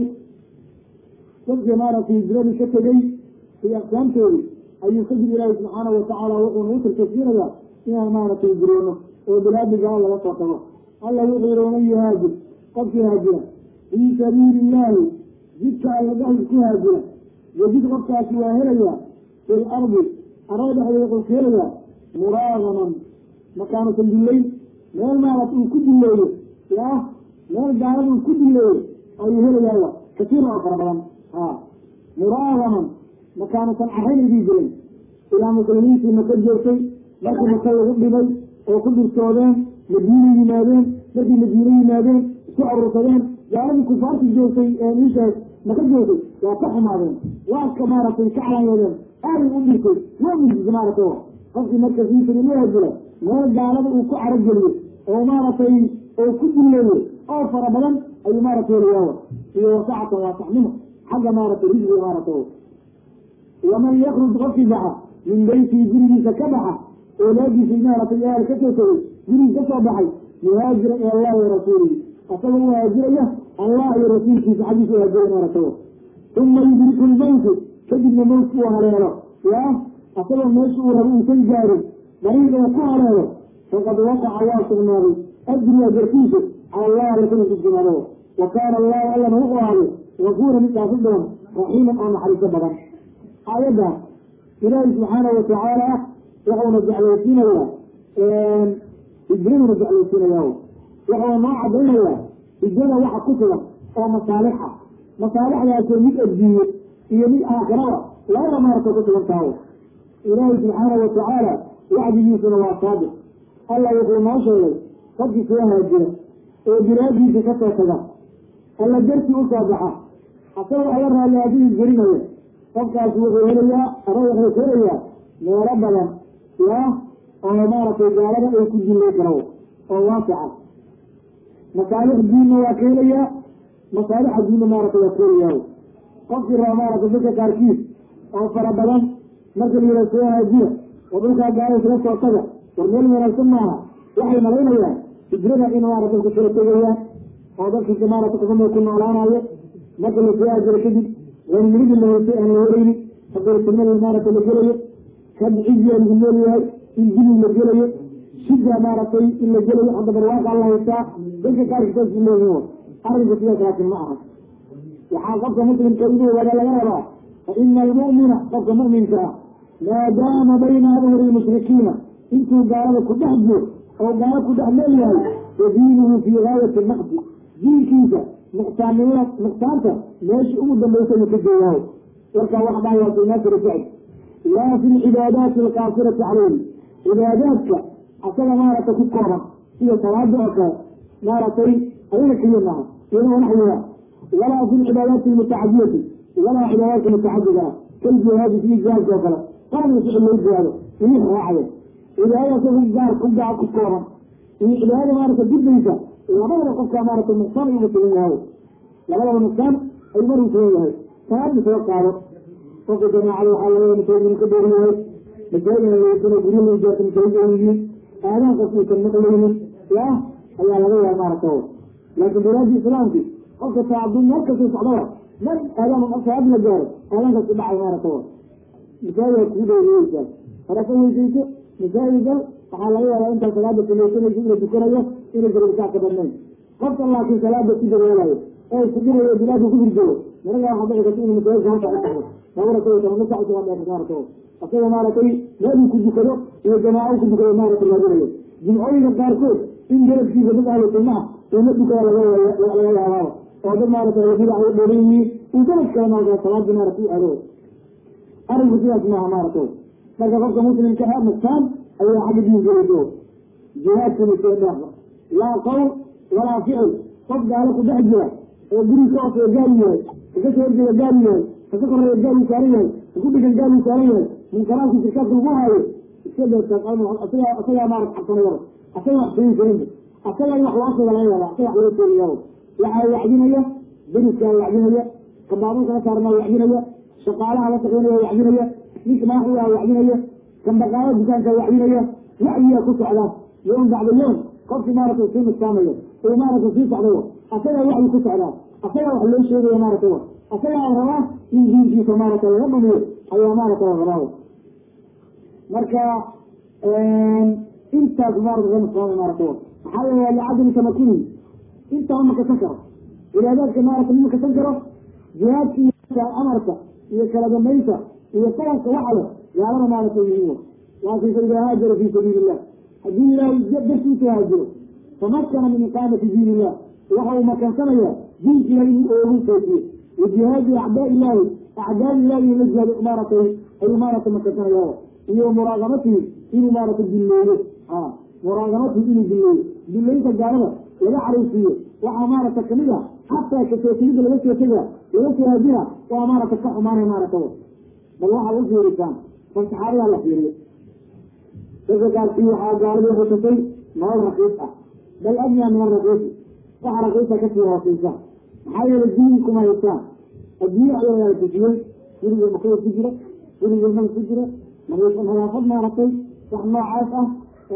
dadkii maaragtay hijradii ka tegey iyo aqsaamtoodii ayuu kadib ilaahi subxaanahu watacaala wuxuu nagu tarkasiinayaa inaan maaragtay hijroono oo bilaadi gala laga soo tago alla wuxuu yihi waman yuhaajir qofkii haajira fii sabiili illaahi jidka alla dhexdiis ku haajira yajid qofkaasi waa helayaa fi lardi arada dhexdeeda wuxuu ka helayaa muraagaman makaanu sandullayn meel maarat uu ku dulleeyo ya meel gaalada uu ku dulleeyo ayuu helayaa kasiira oo fara badan a muraagaman makaanusan carayn idii jirin ilaa muslimiintii maka joogtay markii maka lagu dhibay oo ku dhirtoodeen madiina yimaadeen markii madiine yimaadeen isku aruursadeen gaaladii kufaarti joogtay ishaas maka joogtay waa ka xumaadeen waa ka maaragtay ka calanyeedeen aaday u dhirtay waa mujisa maaragtay qofkii marka fiisiri u haajira meel gaalada uu ku carageliyo oo maaragtay oo ku dulleeyo oo fara badan ayuu maaragtay helayaa iyo wasacatan waa saxnimo xagga maaragtay risqiga maaragtay waman yakruj qofkii baxa min beytii gurigiisa ka baxa oolaadiisa maaragtay aal ka soo tegay gurigiis ka soo baxay muhaajira ila allahi wa rasuulihi asagoo u haajiraya allah iyo rasuulkiisa xaggiisa u haajiraya maaragtay uma yudriku lmowtu kadibna mowtka uu haleelo ya asagoo meesha uu rabo uusan gaarin dariiqee ku haleelo faqad waqaca waa sugnaaday ajriga garkiisu cala allah alla kana sugnaado wa kaana allahu allana wuxuu ahaaday gafuura mid dhaafi badan raxiiman oo naxariiso badan aayadda ilaahi subxaanahu watacaala wuxuuna jeclaysiinayaa hijraduna jeclaysiinaya wuxuuna noo cadaynayaa hijrada waxa ku sugan oo masaalixa masaalixdaasoo mid addiiye iyo mid aakhirada labada maarta ku sugan tahay ilaahi subxaanahu watacaala wacdigiisuna waa saadiq alla wuxuu noo sheegay qofkii soo haajira oo bilaadiisa ka soo taga alla dartii u soo baxa asagoo alla raalli haddii gelinaya qofkaas wuxuu helayaa ama wuxuu ka helayaa meelo badan ya oo maaragtay gaalada ay ku dillay karo oo waasica masaalix diinna waa ka helayaa masaalixa diinna maaragtay waa ka helayaa qofkii raba maaragtay dadka qaarkiis oo fara badan marka la yihah soo haajiya oo dhulkaa gaala isla soo taga war meel wanaagsan maaha waxay malaynayaan hijrada in maarata dadka kala tegayaan oo dadkiisa maarata kuxuma ku noolaanayo marka la soo haajiro kadib wanimilidi la hoysay aan la helaynin haddalsinimada maarata la gelayo kad ciziya lagu nool yahay in dili la gelayo shida maaragtay in la gelayo hadda barwaaqa la haystaa dadka qaarkiisaas leeyihin arrinka sidaas laakin ma aha waxaa qofka muslimka inuu wada laga rabaa fa ina almu'mina qofka mu'minka ah maadaama bayna adhuri lmushrikiina intuu gaalada ku dhex jiro oo gaalo ku dhex leeyahay fa diinuhu fii gaayati naqdi diinkiisa nuqsaannimada nuqsaanta meesha ugu dambaysa uu ka joogaao warkaa wax dhahay waa filnaasiri sacd laa fi lcibaadaati alqaasirati calayhi cibaadaadka asaga maaragtay ku kooban sida salaada oo kale maaragtay ayaga keliya maaha iyadoo naxwiha walaa fi lcibaadaati almutacadiyati walaa cibaadaadka mutacadiga ah kaljihaadi fi jihaadka oo kale qaarna ficil loo jihaado inix raacayo cibaadada asaga gaar ku gaar ku kooban iyo cibaadada maaragta gudbaysa labadaba qofkaa maaragtay nuqsaan uga sugan yahay labadaba nuqsaan ay mar usugan yahay salaadna soo qaado qofka jamaacada waxaa laga masaajid ka dheer yahay masaajidna laysana guryo lagu jaarta masaajid ay yihiin aadaan qof uusan maqlaynin yaa ayaa laga yaaba maaragta laakiin bilaadii islaamki qofka taacaduu meel kasta socdaba mar aadaan salaad la gaaro aadaankaas ku dhacay maaragta masaajid kugu dheeriyeysaa haraka weysayso masaajida waxaa laga yaabaa intaa salaada samaysanaysa inuu tukanayo inay garabkaa ka badnayn qofka laakiin salaada ku dareelayo ee fudinayo bilaadka ku hirjoogo maraga waxaa dhici karta inuu masaajidka halka u taxdo sabara kale tama sacsi waa dheerta maaragta asaga maaragtay meeluu ku dukado iyo jamaaco ku dukado maaragta raadinayo jimcooyinka qaarkood in garabkiisa dad ahlu sunna ah uu la dukada laga laga yaabaaba oo dad maaragta bidac u dheeran yihiin uu garab kale maarata salaadii maarata u aado arinku sidaas maaha maaragta marka qofka muslimka ah nafsaan ayaa xagga diinkeedo jihaadkana soo dhaafa laa qowl walaa ficil qof gaalo ku dhex jira oo guri ka hooseeya gaali yahay ka soo horjeeda gaali yahay kaka koreeya gaali saaran yahay kaku dhigan gaali saaran yahay munkaraadka shirkaadka lagu haayo iska deertaa asagaa maarat xabsanayaba asaga wax sheegi karin asaga in wax loo sheega laga yaaba asaga wax loo sheegayaba waxaa wacdinaya deriskaa wacdinaya kabaabuulkala saarnaa wacdinaya shaqaalaha la shaqeynaya wacdinaya ninka madaxdigaa wacdinaya kan dhaqaalo dukaanka wacdinaya wacdiyaa ku socda yoom bacda yoom qofki maaragtay sii nuskaamayo oo maaragtay sii socdayo asagaa wacdi ku socdaa asagaa wax loo sheegaya maaragtay asagaa rabaa in diinkiisa maaragtay laga dhumiyo ayaa maaragtay rabaa marka intaas maarata ka nuskaamay maaragtay maxaa yeele licadami tamakuni intaa ma kasan karo cibaadaadka maarata ma kasan karo jihaadka iyo amarka iyo kala dambaynta iyo qalabka waxa leh gaalada maaragtay yihiin laakin fa idaa haajara fi sabiili illah haddii ilaahay dartiisa haajiro tamakana min iqaamati diin illah waxa uu makansanaya diinka ilahi inuu oogu toojiyo wa jihaadi acdaa ilahi acdaad ilahi la jihaado maaragtay ayuu maaragtay makansanaya iyo muraaqabatihi inuu maaragtay dilleeyo a muraaqabatihi inuu dilleeyo dillaynta gaalada laga caraysiiyo waxaa maaragta kamid a xataa kasootigida laga soo tega laga soo haadina waa maaragta ka xumaanay maaragta bal waxaad u fiirisaan bal saxaabadaa la fiiriyo dadka qaarkii waxaa gaalada xususay nolol raqiis ah bal adnaa min araqiisi waxa raqiisa kasii hooseysa maxaa yeelay diin kuma haysaan adduunye ayaa tujiyey guriga makada ku jira guriga mal ku jira nadaafad maaragtay wax noocaas ah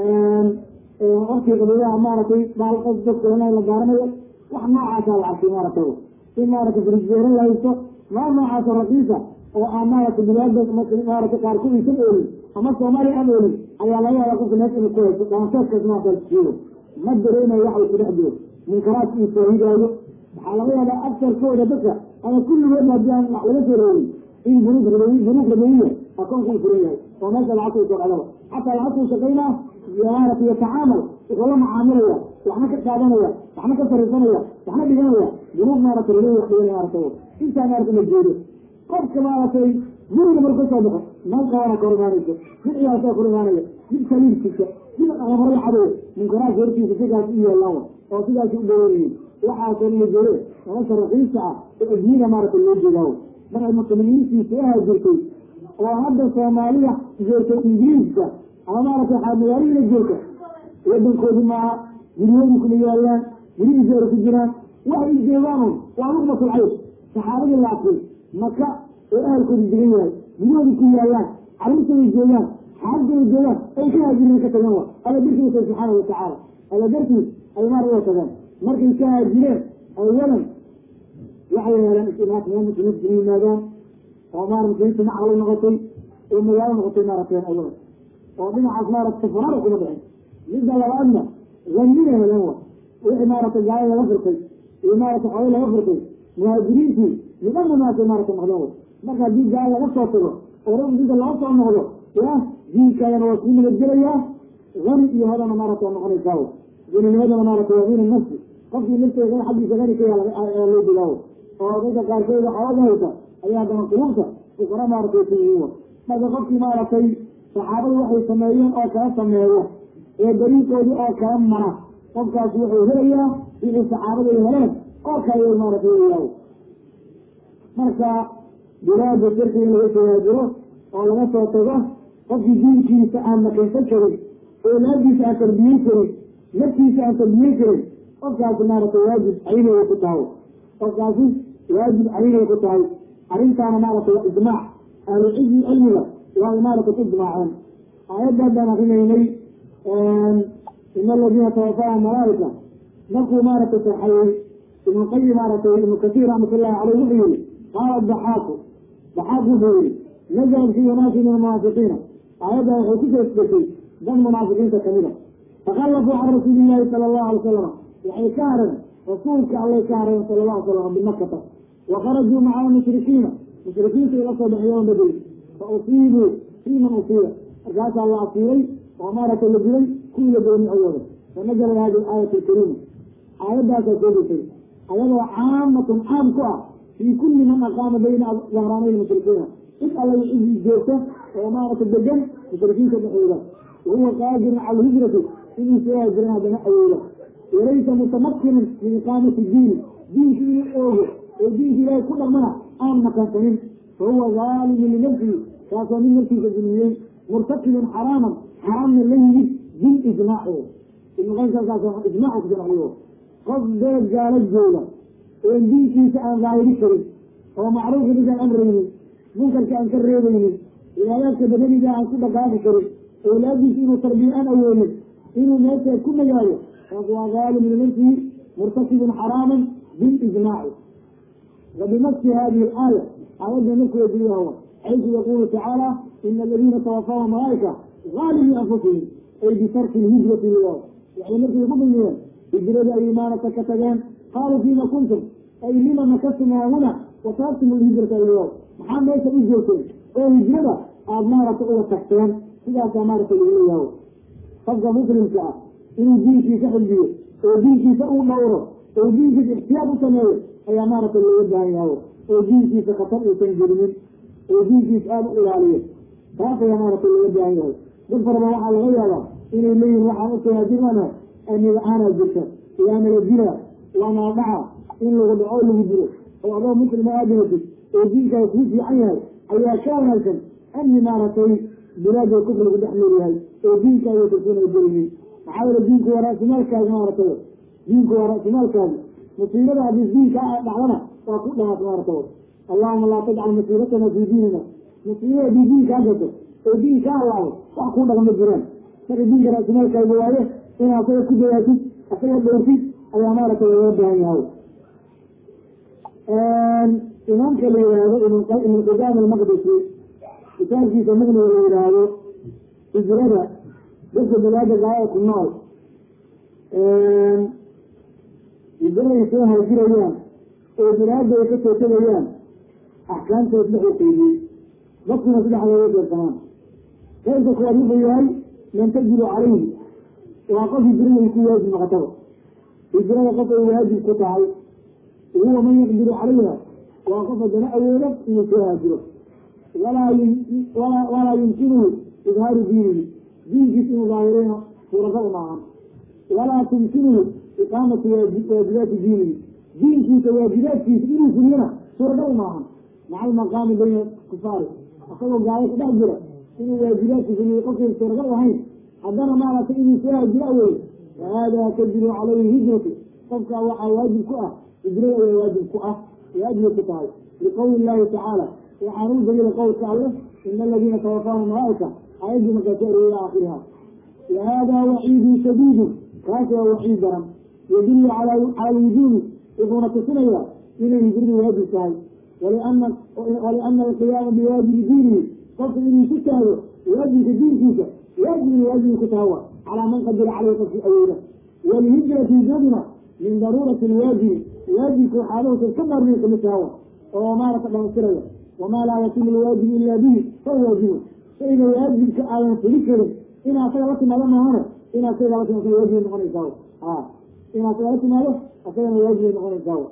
warkii qabilaha maaragtay baalqas dadka la gaaranayo wax noocaasaa la arkay maaragtay in maaragtay frisbeero la haysto nool noocaasa raqiisa oo aan maaragtay bilaada maaragtay qaarkood aysan oolin ama soomaaliya aan oolin ayaa laga yaaba qofka meesha inuu ku haysto dhaanseedkaas maaragtay ma dareemayo waxa uu ku dhex jiro munkaraadka uu faahidaayo waxaa laga yaabaa agsarkooda dadka ama kulligood haddii aan wax laga soo reebin in bunuug rabawi bunuug rabawiya akoonku uu furan yahay oo meesha lacagta uu soo dhacdaba xataa lacagta uu shaqaynaa maaragtay yatacaamal wuxuu la macaamilaya waxna ka qaadanaya waxna ka fariisanaya waxna dhiganaya bunuug maaragtay rabawi wax dhiganaya maaragtay intaa maaragtay la jeedo qofka maaragtay guriga marku soo baxo meel qabana kor imaanayso mid ciyaalkaa kor imaanaya mid saliirkiisa mid amaro cadow munkaraadka hortiisa sidaas u yeelaan oo sidaas u dhaweeyiin waxaasoo la jere nolosha raqiisa ah ee adduunyada maaragtay loo jeedaawo markay muslimiintii soo haajirtay oo hadda soomaaliya joogtay ingiriiska ama maaragtay waxaa magaalihina joogta wadankoodi maaha guryoodi kuma yaalaan gurihii jeera ku jiraan waxay joogaan waa luqmatul caysh saxaabadii laakiin maka oo ahalkoodu degan yahay guryahoodi ku yaalaan carruurtooda joogaan xaaladooda joogaan ay ka haajireen ka tageen wa alla dartiisa subxaana watacaala alla dartiis ay maar uga tageen markay ka haajireen awalan waxay heleen istimaas meel muslimiinta ina yimaadaan oo maar muslimiinta macqal noqotay oo magaalo noqotay maaragtay awalan oo dhinacaas maaragtay faraara kuma dhicin midda labaadna zanina heleen wa wixii maaragtay gaalo laga furtay iyo maaragtay xoolo laga furtay muhaajiriintii midhana maaragtay maaragtay noqdeen wa marka haddii gaalo laga soo tago oo rag dinka laga soo noqdo ya diinkaadana waa sii nabadgelayaa hani iyo hodana maaragta waa noqonaysaa guninimadana maaragtay waa hina nafsi qofkii nafteeda xaggiisa hani ka ayaa loo dilaawo oo dadka qaarkeeda xooga haysa ayaa haddana qulubta fuqara maaragtay ku yihiin marka qofkii maaragtay saxaabadu waxay sameeyeen oo kala sameeyo ee dariiqoodii oo kala mara qofkaasi wuxuu helayaa wixii saxaabadu ay heleen oo kale maaragtay weyaawo marka bilaada shirki in laga soo haajiro oo laga soo tago qofkii diinkiisa aan nakaysan karin oolaadiisa aan tarbiyen karin naftiisa aan tarbiyen karin qofkaasi maaragtay waajib aynaya ku tahay qofkaasi waajib caynay ku tahay arrintaana maaragtay waa ijmaac ahlucilmi cilmiga waa maaragtay ku ijmaaceen aayadda haddaan akrinaynay ina aladiina tawafaahum malaaika markuu maaragtay saxayey ibnu qayim maaragtay ibnu kasiir raxmatullahi caleyh wuxuu yihi qaala daxaaku daxaak wuxuu yihi nazalat fi unaasi min almunaafiqiina aayadda waxay ku soo degtay dad munaafiqiinta kamida takallafuu can rasuuli llahi sala allahu alay salama waxay ka hareen rasuulka allay ka hareen sala allahu alay salam bimakata wa kharajuu maca almushrikiina mushrikiinta ila soo baxiyeen badel fa usiibuu fii man usiiba markaasaa la asiibay oo maaragtay la dilay kuwii la dooni awooda fanazala hadi aayat alkariima aayaddaasaa soo degtay ayadoo caamatun caam ku ah fii kulli man aqaama bayna dahraanay mushrikiina cid alla cidii joogta oo maaragtay degan mushrikiinta dhexdooda wahuwa qaadirun cala alhijrati inuu soo haajiran haddana awooda walaysa mutamakinan min iqaamati diini diinki inuu oogo oo diinka ilaahay ku dhaqmana aan makansanin fahuwa zaalimun linafsihi kaasoo min naftiisa dulmiyey murtakibun xaraaman xaraamna la yimid bilijmaaci ibnu qaym kaas ijmaaca ku sharciyo qof beed gaalo jooga oo diinkiisa aan daahiri karin oo macruufka ninkaan amraynin munkarka aan ka reebaynin cibaadaadka badaniga aan ku dhaqaaqi karin awlaadiisa inuu tarbiya aan awoodin inuu meesha ku nagaado kaas waa zaalim linafsihi murtakibun xaraaman bilijmaaci وبنص هذه الآية أود نص وجهه حيث يقول تعالى إن الذين توفاهم الملائكة ظالمي أنفسهم أي بترك الهجرة لله يعني مثل المؤمنين هجرة أيمانك كتبان قالوا فيما كنتم أي لما مكثتم هنا وتركتم الهجرة إلى الله محمد ليس هجرة أو هجرة أمارة أولى تحتان إذا أمارة إليه تبقى مسلم كأ إنه دينك سحل بيه ودينك سأول نوره ودينك احتياط سميه ayaa maaragtay looga baahan yahay oo diinkiisa khatar uusan gelinin oo diinkiisa aada u ilaaliyo taas ayaa maaragtay looga baahan yahay dad faraba waxaa laga yaabaa inay leeyihin waxaan usoo hadirana aniga-aanaa jirta waa nala dila waa nala dhaca in lagu dhaco lagu dilo oo adoo muslima aada hatid oo diinkaas kuu fiican yahay ayaa ka wanaagsan amni maaragtay bilaada kufr lagu dhex nool yahay oo diinkaaga kalsoonaa gelinin maxaa yeele diinku waa ra'simaalkaaga maaragtay diinku waa ra'simaalkaaga musiibada haddii diinka dhacdana waa ku dhamaat maarata allahuma laa tajcal musiibatana fii diinina musiibada haddii diinkaa gato oo diinkaa allaabo wax kuu dhaqma jiraan marka diinka ra'simaalkaaga waaye in asaga ku dayaatid asaga dhowrtid ayaa maaragtay looga baahan yahay imaamka la yihaahdo ibn qudaam almaqdisi kitaabkiisa muqniga la yihaahdo hijrada dadka bilaada gaaya ku nool hijraday soo haajirayaan oo bilaada ay ka soo tegayaan axkaamtood wuxuu qeydiyey dadkuna saddex looga deersamaan qaybka kuwaad wuxuu yahay man tajibu calayhi waa qof hijrada ay ku waajib noqotaba hijrada qof ay waajib ku tahay huwa man yaqdiru calayha waa qof haddana awoodo inuu soo haajiro walaa walaa yumkinuhu idhaaru diinihi diinkiis inuu daahirayna suuragal maahan walaa tumkinuhu iqaamatu waajibaati diinihi diinkiisa waajibaadkiisa inuu fuliyana suuragal maahan maca almaqaami bayna kufaari asagoo gaalo ku dhex jira inuu waajibaadki fuliyo qofkay suuragal ahayn haddana maaragtay inuu soo haajiro awoodo fahada tajibu calayhi hijratu qofkaa waxaa waajib ku ah hijrada ayaa waajib ku ah waajibay ku tahay liqowli illahi tacaala waxaan u daliila qowlka alleh ina aladiina tawafaahum malaaika ayaddii markaa ka eriyay aakhiriha wa hada waciidun shadiidun kaas waa waciid daran yadullu cala wujuubi wuxuuna tusinayaa inay hijradu waajib tahay waliana waliana alqiyaama biwaajibi diinihi qofka inuu ku taago waajibka diinkiisa waajibna waajibay ku tahay wa calaa man qadira caleyhi qofkii awooda walhijratu hijraduna min daruurati lwaajibi waajibka waxaaluhusan ka maarmay kamid tahawa oo maarata dhamaystiraya wamaa laa yatimu lwaajibu ila bihi fahuwa waajibun shayga waajibka aadan fuli karin inaa asaga la timaado maahane in asaga la timaado waajibay noqonaysaa a in asaga la timaado asagana waajibay noqonaysaa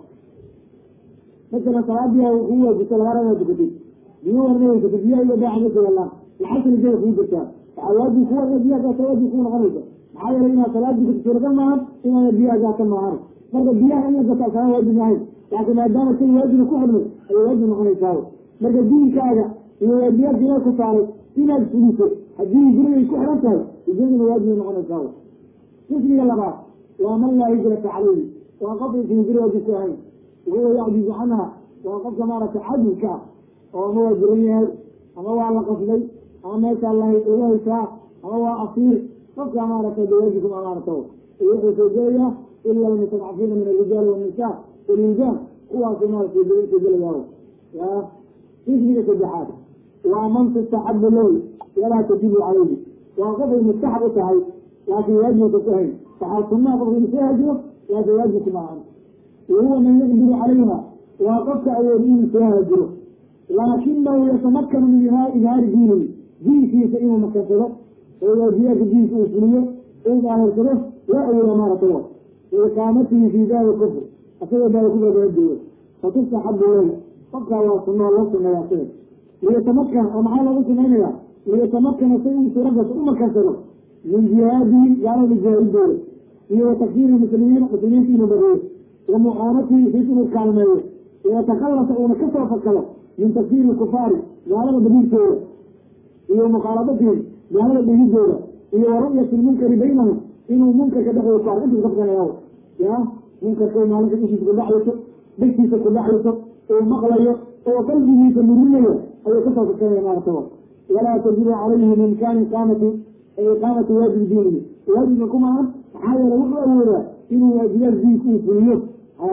masalan salaadiya kuu waajibta laga raba dukatay biyo warnaysato biyaha iyo baaxa ma sagalaan lacagta lijada kuu jirtaa waxaa waajib kuwa biyaha kaasa waajib kuu noqonaysa maxaa yeelay inaad salaad dukato suuragal maahan inaana biyaha gaata maahan marka biyaha in la gato asana waajib ahayn laakiin maadaama shay waajiba ku xidmay ayay waajib noqonaysaa marka diinkaaga iyo waajibaadka ilaah ku saaray inaad fuliso haddii hijraday ku xiran tahay hijraduna waajibay noqonaysaa qismiga labaad waa man laa hijrata calayhi waa qofaysa hijra waajib ku ahayn wahuwa yacjizu canha waa qofka maaragtay cadilka ah oo ama waa jiran yahay ama waa la qasday ama meeshaa laga haysaa ama waa asiir qofka maaragtay dawaajikuma maaragta wuxuu soo gelaya ila almustadcafiina min alrijaali wannisa walwildan kuwaasuu maaragtay soo gelaya ya xisbiga saddexaad waa man tustaxabu lahu walaa tajibu calayhi waa qofay mustaxab u tahay laakiin waajibka ku hayn waxaa sunnaha qofka inu soo hajiro laakiin waajibku maahan wahuwa man yaqdiru calayha waa qofka awood inuu soo hajiro laakinahu yatamakanu min idhaari diinihi diinkiisa inuu makansado oo waajibaadka diinka uu fuliyo uu daahirsado waa awooda maaragtay iqaamatihi fi daari kufr asagoo daari kufra kaga joogo fatustaxabu lahu qofkaa waa sunoo loo suneeya asiga liyatamakan oo maxaa loogu sunaynaya liyatamakana si uu suuradaas u makansado min jihaadihi gaalada jihaadidooda iyo wa takfiiri muslimiin muslimiinta inuu badiyo wa mucaanatihi fiis inuu kaalmeeyo wayatakallasa uuna kasoo fakalo min takfiiri kufaari gaalada badiirtooda iyo mukhaaladatihim gaalada dhigidooda iyo wa ru'yati lmunkari baynahum inuu munkarka dhexdooda ku arko intuu kafkanaya ya munkarka maalinka ishiisa ku dhacayso dhegtiisa ku dhacayso uu maqlayo oo qalbigiisa murinayo ayuu kasoo fakanaya maaragtaba walaa tajibu calayhi min imkaani iqaamati iqaamati waajibi diinihi waajibka kumaan maxaa yeele wuxuu awoodaa inuu waajibaad diinka uu fuliyo ha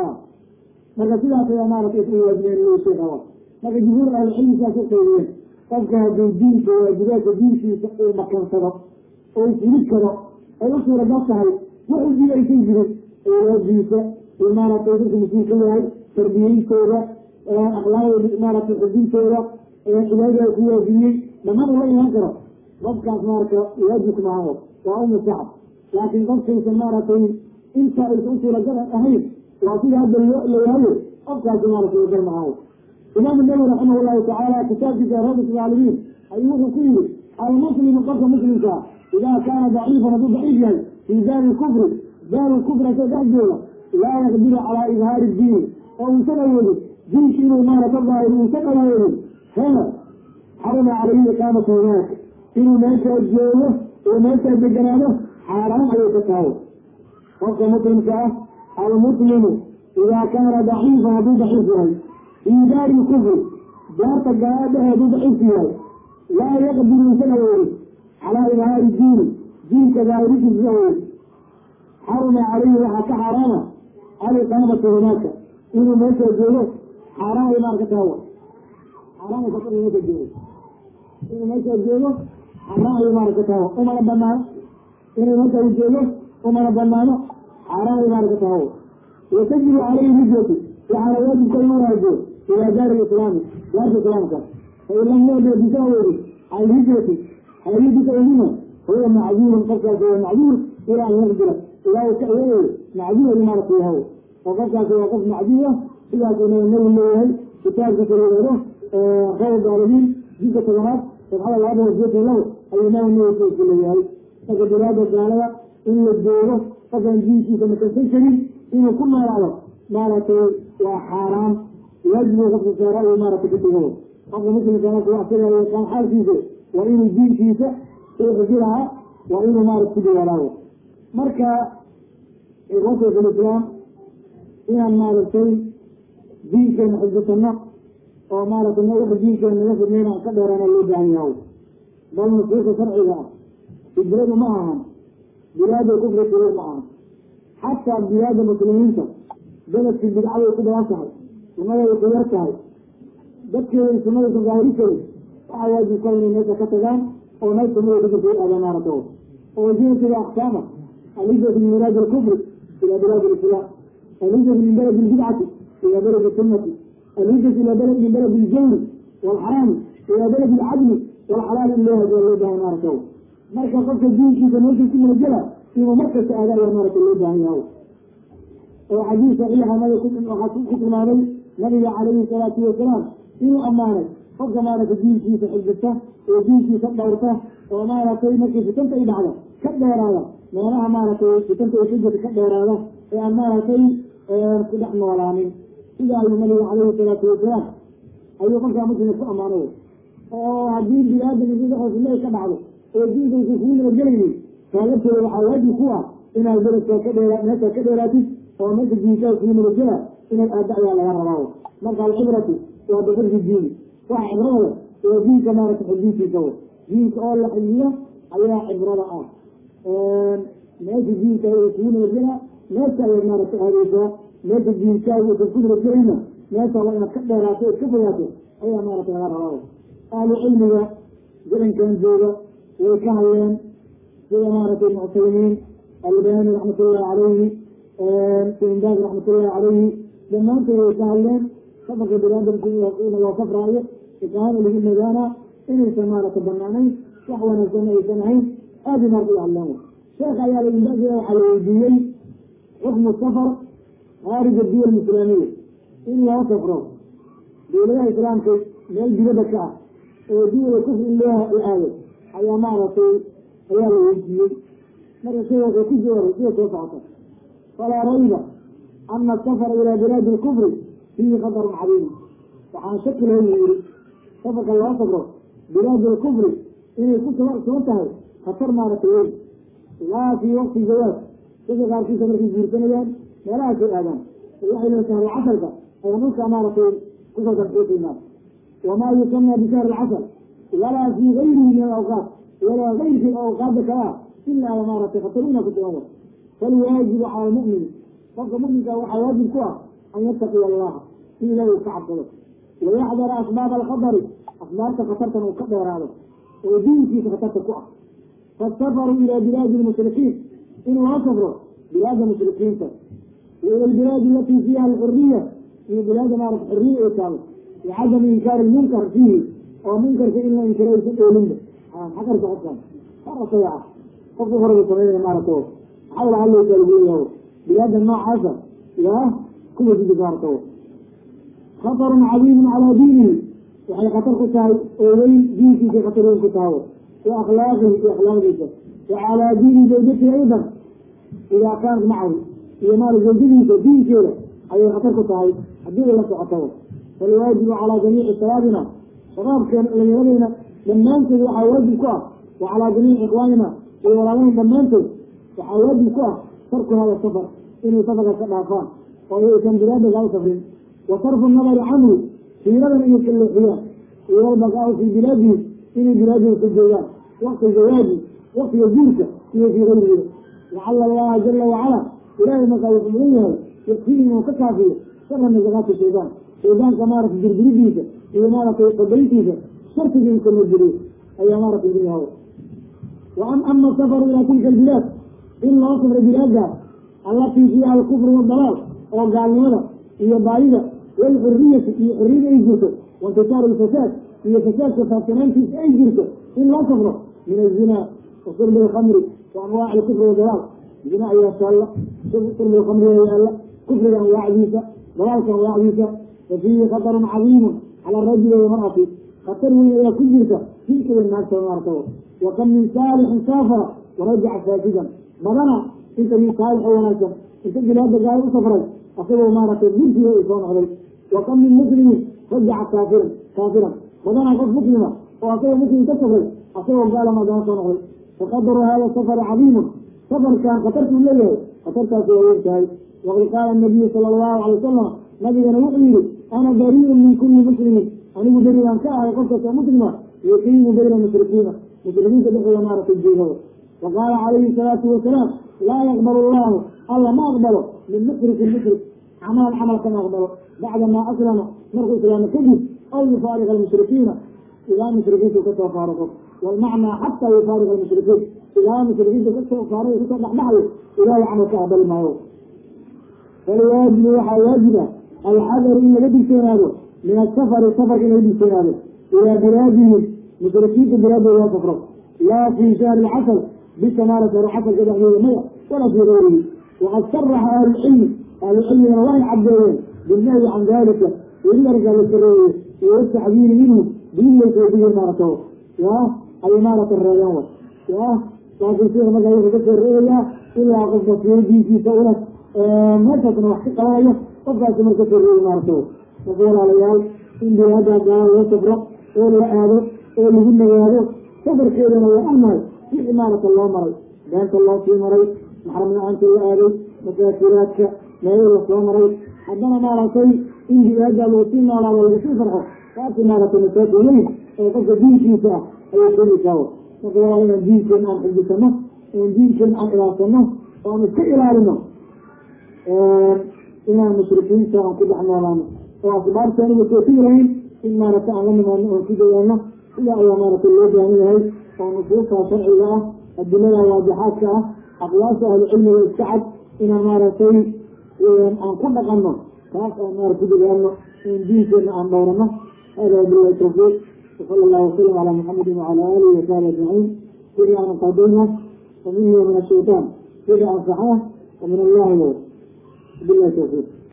marka sidaas ayaa maaragtay isla waajibeen loo sheegaba marka jumhuur ahlicilmi saas u qeybiyeen qofka hadduu diinka waajibaadka diinkiisa uu makansado oo fuli karo ay u suuragal tahay wuxuu dilaysan jiray awlaadiisa uu maaragtay dadka mas-uulka yahay tarbiyeyntooda akhlaaqdooda maaragtay xubintooda cibaadada ku waajibiyey dhammaan ula imaan karo qofkaas maarata waajibka maaha waa u mustacab laakiin qofkaysan maaragtay inta aysan u suuragal ahayn waa sida hadda layaayo qofkaasi maarata wagal maaha imaamu nawowi raximah llahu tacaala kitaabkiisa rabit alcaalamiin ayuu wuxuu ku yiri almuslimu qofka muslimkaa idaa kaana daciifan hadduu daciif yahay fii daari kufri daari kufri asoo dhex jooga laa yaqdiru calaa idhaari diini oo uusan awoodin diinki inuu maarata daahir uusan awoodin hena xarama calayhi iqaamatu hunaaka inuu meeshaa joogo oo meeshaa deganaado xaaraan ayay ka tahay qofka muslimka ah almuslimu idaa kaana daciifan hadduu daciif yahay fii daari kufri daarta galaa dhehe hadduu daciif yahay laa yaqdiru uusan awoodin calaa idhaari diini diinka daahirikiisa awoodin xarama calayhi waxaa ka xaaraama aliqaamatu hunaaka inuu meeshaa joogo xaaraan ay maar ka tahay xaaraan ay ka meesha joogo inuu meeshaa joogo xaaraan ay maar ka tahay umana banaano inuu meesha u joogo umana banaano xaaraan ay maar ka tahay watajibu calayhi hijratu waxaana waajibka inuu waajibo ilaa daari islaami daarta islaamka fain lam yaqdir bisaawedi alhijrati alhijrata ilima huwa macduurun qofkaas waa macduur ilaa an yaqdira ilaa uu ka iyayo macduur ay maarata yahay oo qofkaasi waa qof macduur ah sidaas uu nabi leeyahay kitaabkiisa layeero khayr daalibiin jilka tobanaad sabxada laba boqol sideetan labo ayuu nabi nabi ku leeyahay marka bilaada gaalada in la joogo qofaan diinkiisa makansan karin inuu ku noolaado maaragtay waa xaaraan waajibu qofka saara uu maaragtay ka dhigo qofka muslimka marka wax sira yaqaan xaalkiisa waa inuu diinkiisa uu xifiraha waa inuu maarata ku dawaalaado marka ikhwata islaam inaan maaragtay diinkeena xifdisano oo maaragtay wax diinkeena naga fidnayn aan ka dheeraana loo baahan yahay bal nusuusta sharciga ah hijradu ma ahan bilaada kufri kulu ma ahan xataa bilaada muslimiinta beledkii bidcaday ku badan tahay sunaday ku yar tahay dadkeeda sunadaysan gaahiri karin waxaa waajib ka inay meesha ka tagaan oo meel sunada ku jirta u aadaan maaragta oo jinsiga aqsaama alhijratu min bilaadi alkufri ila bilaadi alislaam alhijratu min baladi albidcati ila baladi sunnati alhijratu ila balad min baladi aljawri waalxaraami ila baladi alcadli waalxalaal in loo hajiya loo baahan maaragta marka qofka diinkiisa meesha ku malajala inuu markasta aada ayaa maaragta loo baahan yahay oo xadiis saxiixa nabi waxaa ku tilmaamay nabiga calayhi salaatu wasalaam inuu ammaanay qofka maaragtay diinkiisa xifdista oo diinkiisa dhowrta oo maaragtay markii fitanta ay dhacdo ka dheeraada meelaha maaragtay fitanta ay ka jirta ka dheeraada ee aan maaragtay ku dhex noolaanin sida ayuu nabiga calayhi salaatu wasalaam ayuu qofkaa muslimka ku ammaanay oo haddii bini-aadam dhexoosa ka dhacdo oo diinka usan kugu nabadgelaynin kaalabteeda waxaa waajib ku ah inaad beledka ka dheera meesha ka dheeraatid oo meesha diinkaa kugu nabadgela inaad aada ayaa laga rabaa marka alcibratu waa bixirdi diini waxa cibrada waa diinka maarata xifdintiisa w diinka oo la xifdiyo ayaa cibrada ah meesha diinka kugu nabadgela meesha ayaad maarata aadeysaa meesha diinkaaga usan ku nabadgelayna meesha waa inaad ka dheeraato ood ka fogaato ayaa maarata laga rabaa ahlu cilmiga gacankan jooga way ka hadleen sida maaragtay muctalimiin albani raxmatullahi calayhi sinbaag raxmatullahi calayhi dhammaantood way ka hadleen safarka biniaadamku ina loo safraayo ikaana lagu nagaanaa inaysan maarata banaanayn wax wanaagsan aysan ahayn aada maarta u hadleen sheekh ayaa lainbaag waxaa la weydiiyey xukmu safar khaarija diyal islaamiya in loo safro dowladaha islaamka meel dibadda ka ah oo duwala kufri in loo aado ayaa maaragtay ayaa la weydiiyey marka sida wuxuu ku jawaaray sida soo socota falaa rayba ana asafara ilaa bilaadi lkufri fiihi khatarun cadiim waxaan shaki lahayn u yihi safarka loo safro bilaadi lkufri inay ku sugan tahay khatar maaragtay weyn laa fii waqti jawaaz dadka qaarkiisa markay guursanayaan meelahaasay aadaan waxay leedahay shahru casarka ayaan dhulka maaragtay kusoo darxuusaynaa wamaa yusamى bishahri lcasr walaa fii gayrihi min alawqaat walaa gayrkii awqaada kale ah ilaa maaragtay khatarina ku sugan falwaajibu cala lmu'mini qofka mu'minka waxaa waajib ku ah an yattaqiya allaha in ilahi uu ka cabsado wayaxdara asbaab alkhatari asbaabta khatartan uu ka dheeraado oo diinkiisa khatarta ku ah faasafaru ila bilaadi lmushrikiin in loo safro bilaada mushrikiinta waila albilaadi alatii fiiha alxuriya iyo bilaada maarata xuriya ay taalo licadami inkaari lmunkar fiihi oo munkarka in la inkiro aysan oolinba xakarka qofkan arasaya ah qofka horaba sameynaya maarata maxaa la hadlaysaa lagu leeyahay bilaada noocaasa yaa kuwa sidi maarata khatarun cadiimun calaa diinihi waxay khatar ku tahay oo weyn diinkiisa khatar weyn ku tahay wa akhlaaqihi iyo akhlaaqdiisa wa calaa diini zawjatihi aydan idaa kaanat macahu iyo maal zawjadiisa diinkeeda ayay khatar ku tahay haddii ay la socotaba falwaajibu calaa jamiici shabaabina shabaabkeena dhalinyaradeyna dhammaantood waxaa waajib ku ah wa calaa jamiici ikhwaanina iyo walaalaheen dhammaantood waxaa waajib ku ah tarku hada safar inay safarka ka dhaafaan oo aysan bilaada kaa safrin wa sarfu nadari canhu fiiradan inay ka leexiyaan iyo walbaqaau fii bilaadihi inay bilaadooda ka joogaan wakti zawaaji waktiga guurka iyo fii gayrihi lacala allaha jala wacala ilaahay markaa wuxuu mudan yahay yakfii inuu ka kaafiyo shara nasaqaati shaydaan shaydaanka maaragtay dirbiridiisa iyo maaragtay qabayntiisa shartiga in kala jiriyo ayaa maaragtay idin yahay wa an ama safaru ilaa tilka albilaad in loo safro bilaadaas allatii fiiha alkufru wadalaal oo gaalnimada iyo baayida walxuriyati iyo xuriyada ay jirto waintisaaru lfasaad iyo fasaadka faadsanaantiisa ay jirto in loo safro min azina wa shurbi alkhamri wa anwaaci alkufri wadalaal zina ayaa taalla shurbi alkhamri ayaa yaalla kufriga anwaacdiisa dalaalka anwaacdiisa fa fiihi khatarun cadiimun cala arajuli walmar'ati khatar weyn ayaa ku jirta ninka iyo naagta maarta wa kam min saalixin saafara warajaca faasidan badana inta min saalix oo wanaagsan inta bilaada gaaya u safray asagoo maaragtay murtiga uu soo noqday wa kam min muslimin rajaca kaafiran kaafiran badanaa qof muslima oo asagoo muslim ka safray asagoo gaala maadana soo noqday faqadaru hada safari cadiimun safarkan khatartuu leeyahay khatartaasi waa weyn tahay waqad qaala nabiyu sala allahu calay wasalam nabigana wuxuu yihi ana bariirun min kulli muslimin anigu berigaan ka ahay qof kastoo muslima yuqiimu bayna mushrikiina mushrikiinta dhexdooda maaragtay joogada wa qaala calayhi salaatu wasalaam laa yaqbal allahu alla ma aqbalo min mushrikin mushrik camalan camal kama aqbalo bacda maa aslama markuu islaamo kadib aw yufaariqa almushrikiina ilaa mushrikiinta kasoo faariqo walmacnaa xataa yufaariqa almushrikiin ilaa mushrikiinta kasoo faariqo kasoo dhexdhexayo ilaahay camal ka aqbali maayo falwaajibu waxaa waajiba alxadaru in laga digtoonaado min asafari safarka in laga digtoonaado ilaa bilaadihim mushrikiinta bilaadooda loo safro laa fii shahri lcasr bisha maala shahru casarka dhexdeeda maya walaa fii gayrihi waqad sharaxa ahlucilmi ahlucilmigana waxay caddeeyeen bilnahyi can dalika weli arrinkaa la sareeyey iyo wataxdiiri minhu diin laysoo digay maarata ya ay maarata reebeen wa ya laakiin sida markaa wuxuu ka soo reebayaa ilaa qofka fiyo u leh meeshaasna wax ka qabanayo qofkaasi marka soo reebi maarata marka walaalayaal in bilaada gaala loo safro oo la aado oo lagu nagaado safarkeedana waa amahay wixii maarata loo maray beenta loo sii maray maxram la-aanta la aaday masaakiraadka meelo lasoo maray haddana maaragtay in jihaada lagu sii noolaado lagu sii farxo taasi maaragtay masaaki weyn oo qofka diinkiisa ah ayay keenaysaa marka waa inaan diinkeena aan xifdisano in diinkeena aan ilaasano oo aan iska ilaalino inaan mushrikiinta aan ku dhex noolaano oo asbaabta aniga toosi lahayn in maaragtay aan la nimaano oon ku dayaano sidaa ayaa maaragtay loo baahan yahay oo nusuusta sharciga ah adilada waadixaadka ah aqwaasha ahlucilmiga iska cad inaan maaragtay aan ku dhaqanno taas aan maarata ku dadaalno in diinkeena aan dhowrano hada wabillahi tawfiiq وصلى الله وسلم على محمد وعلى اله وصحبه اجمعين كل ان قضينا ومنه ومن الشيطان كل ان صحاه ومن الله بالله التوفيق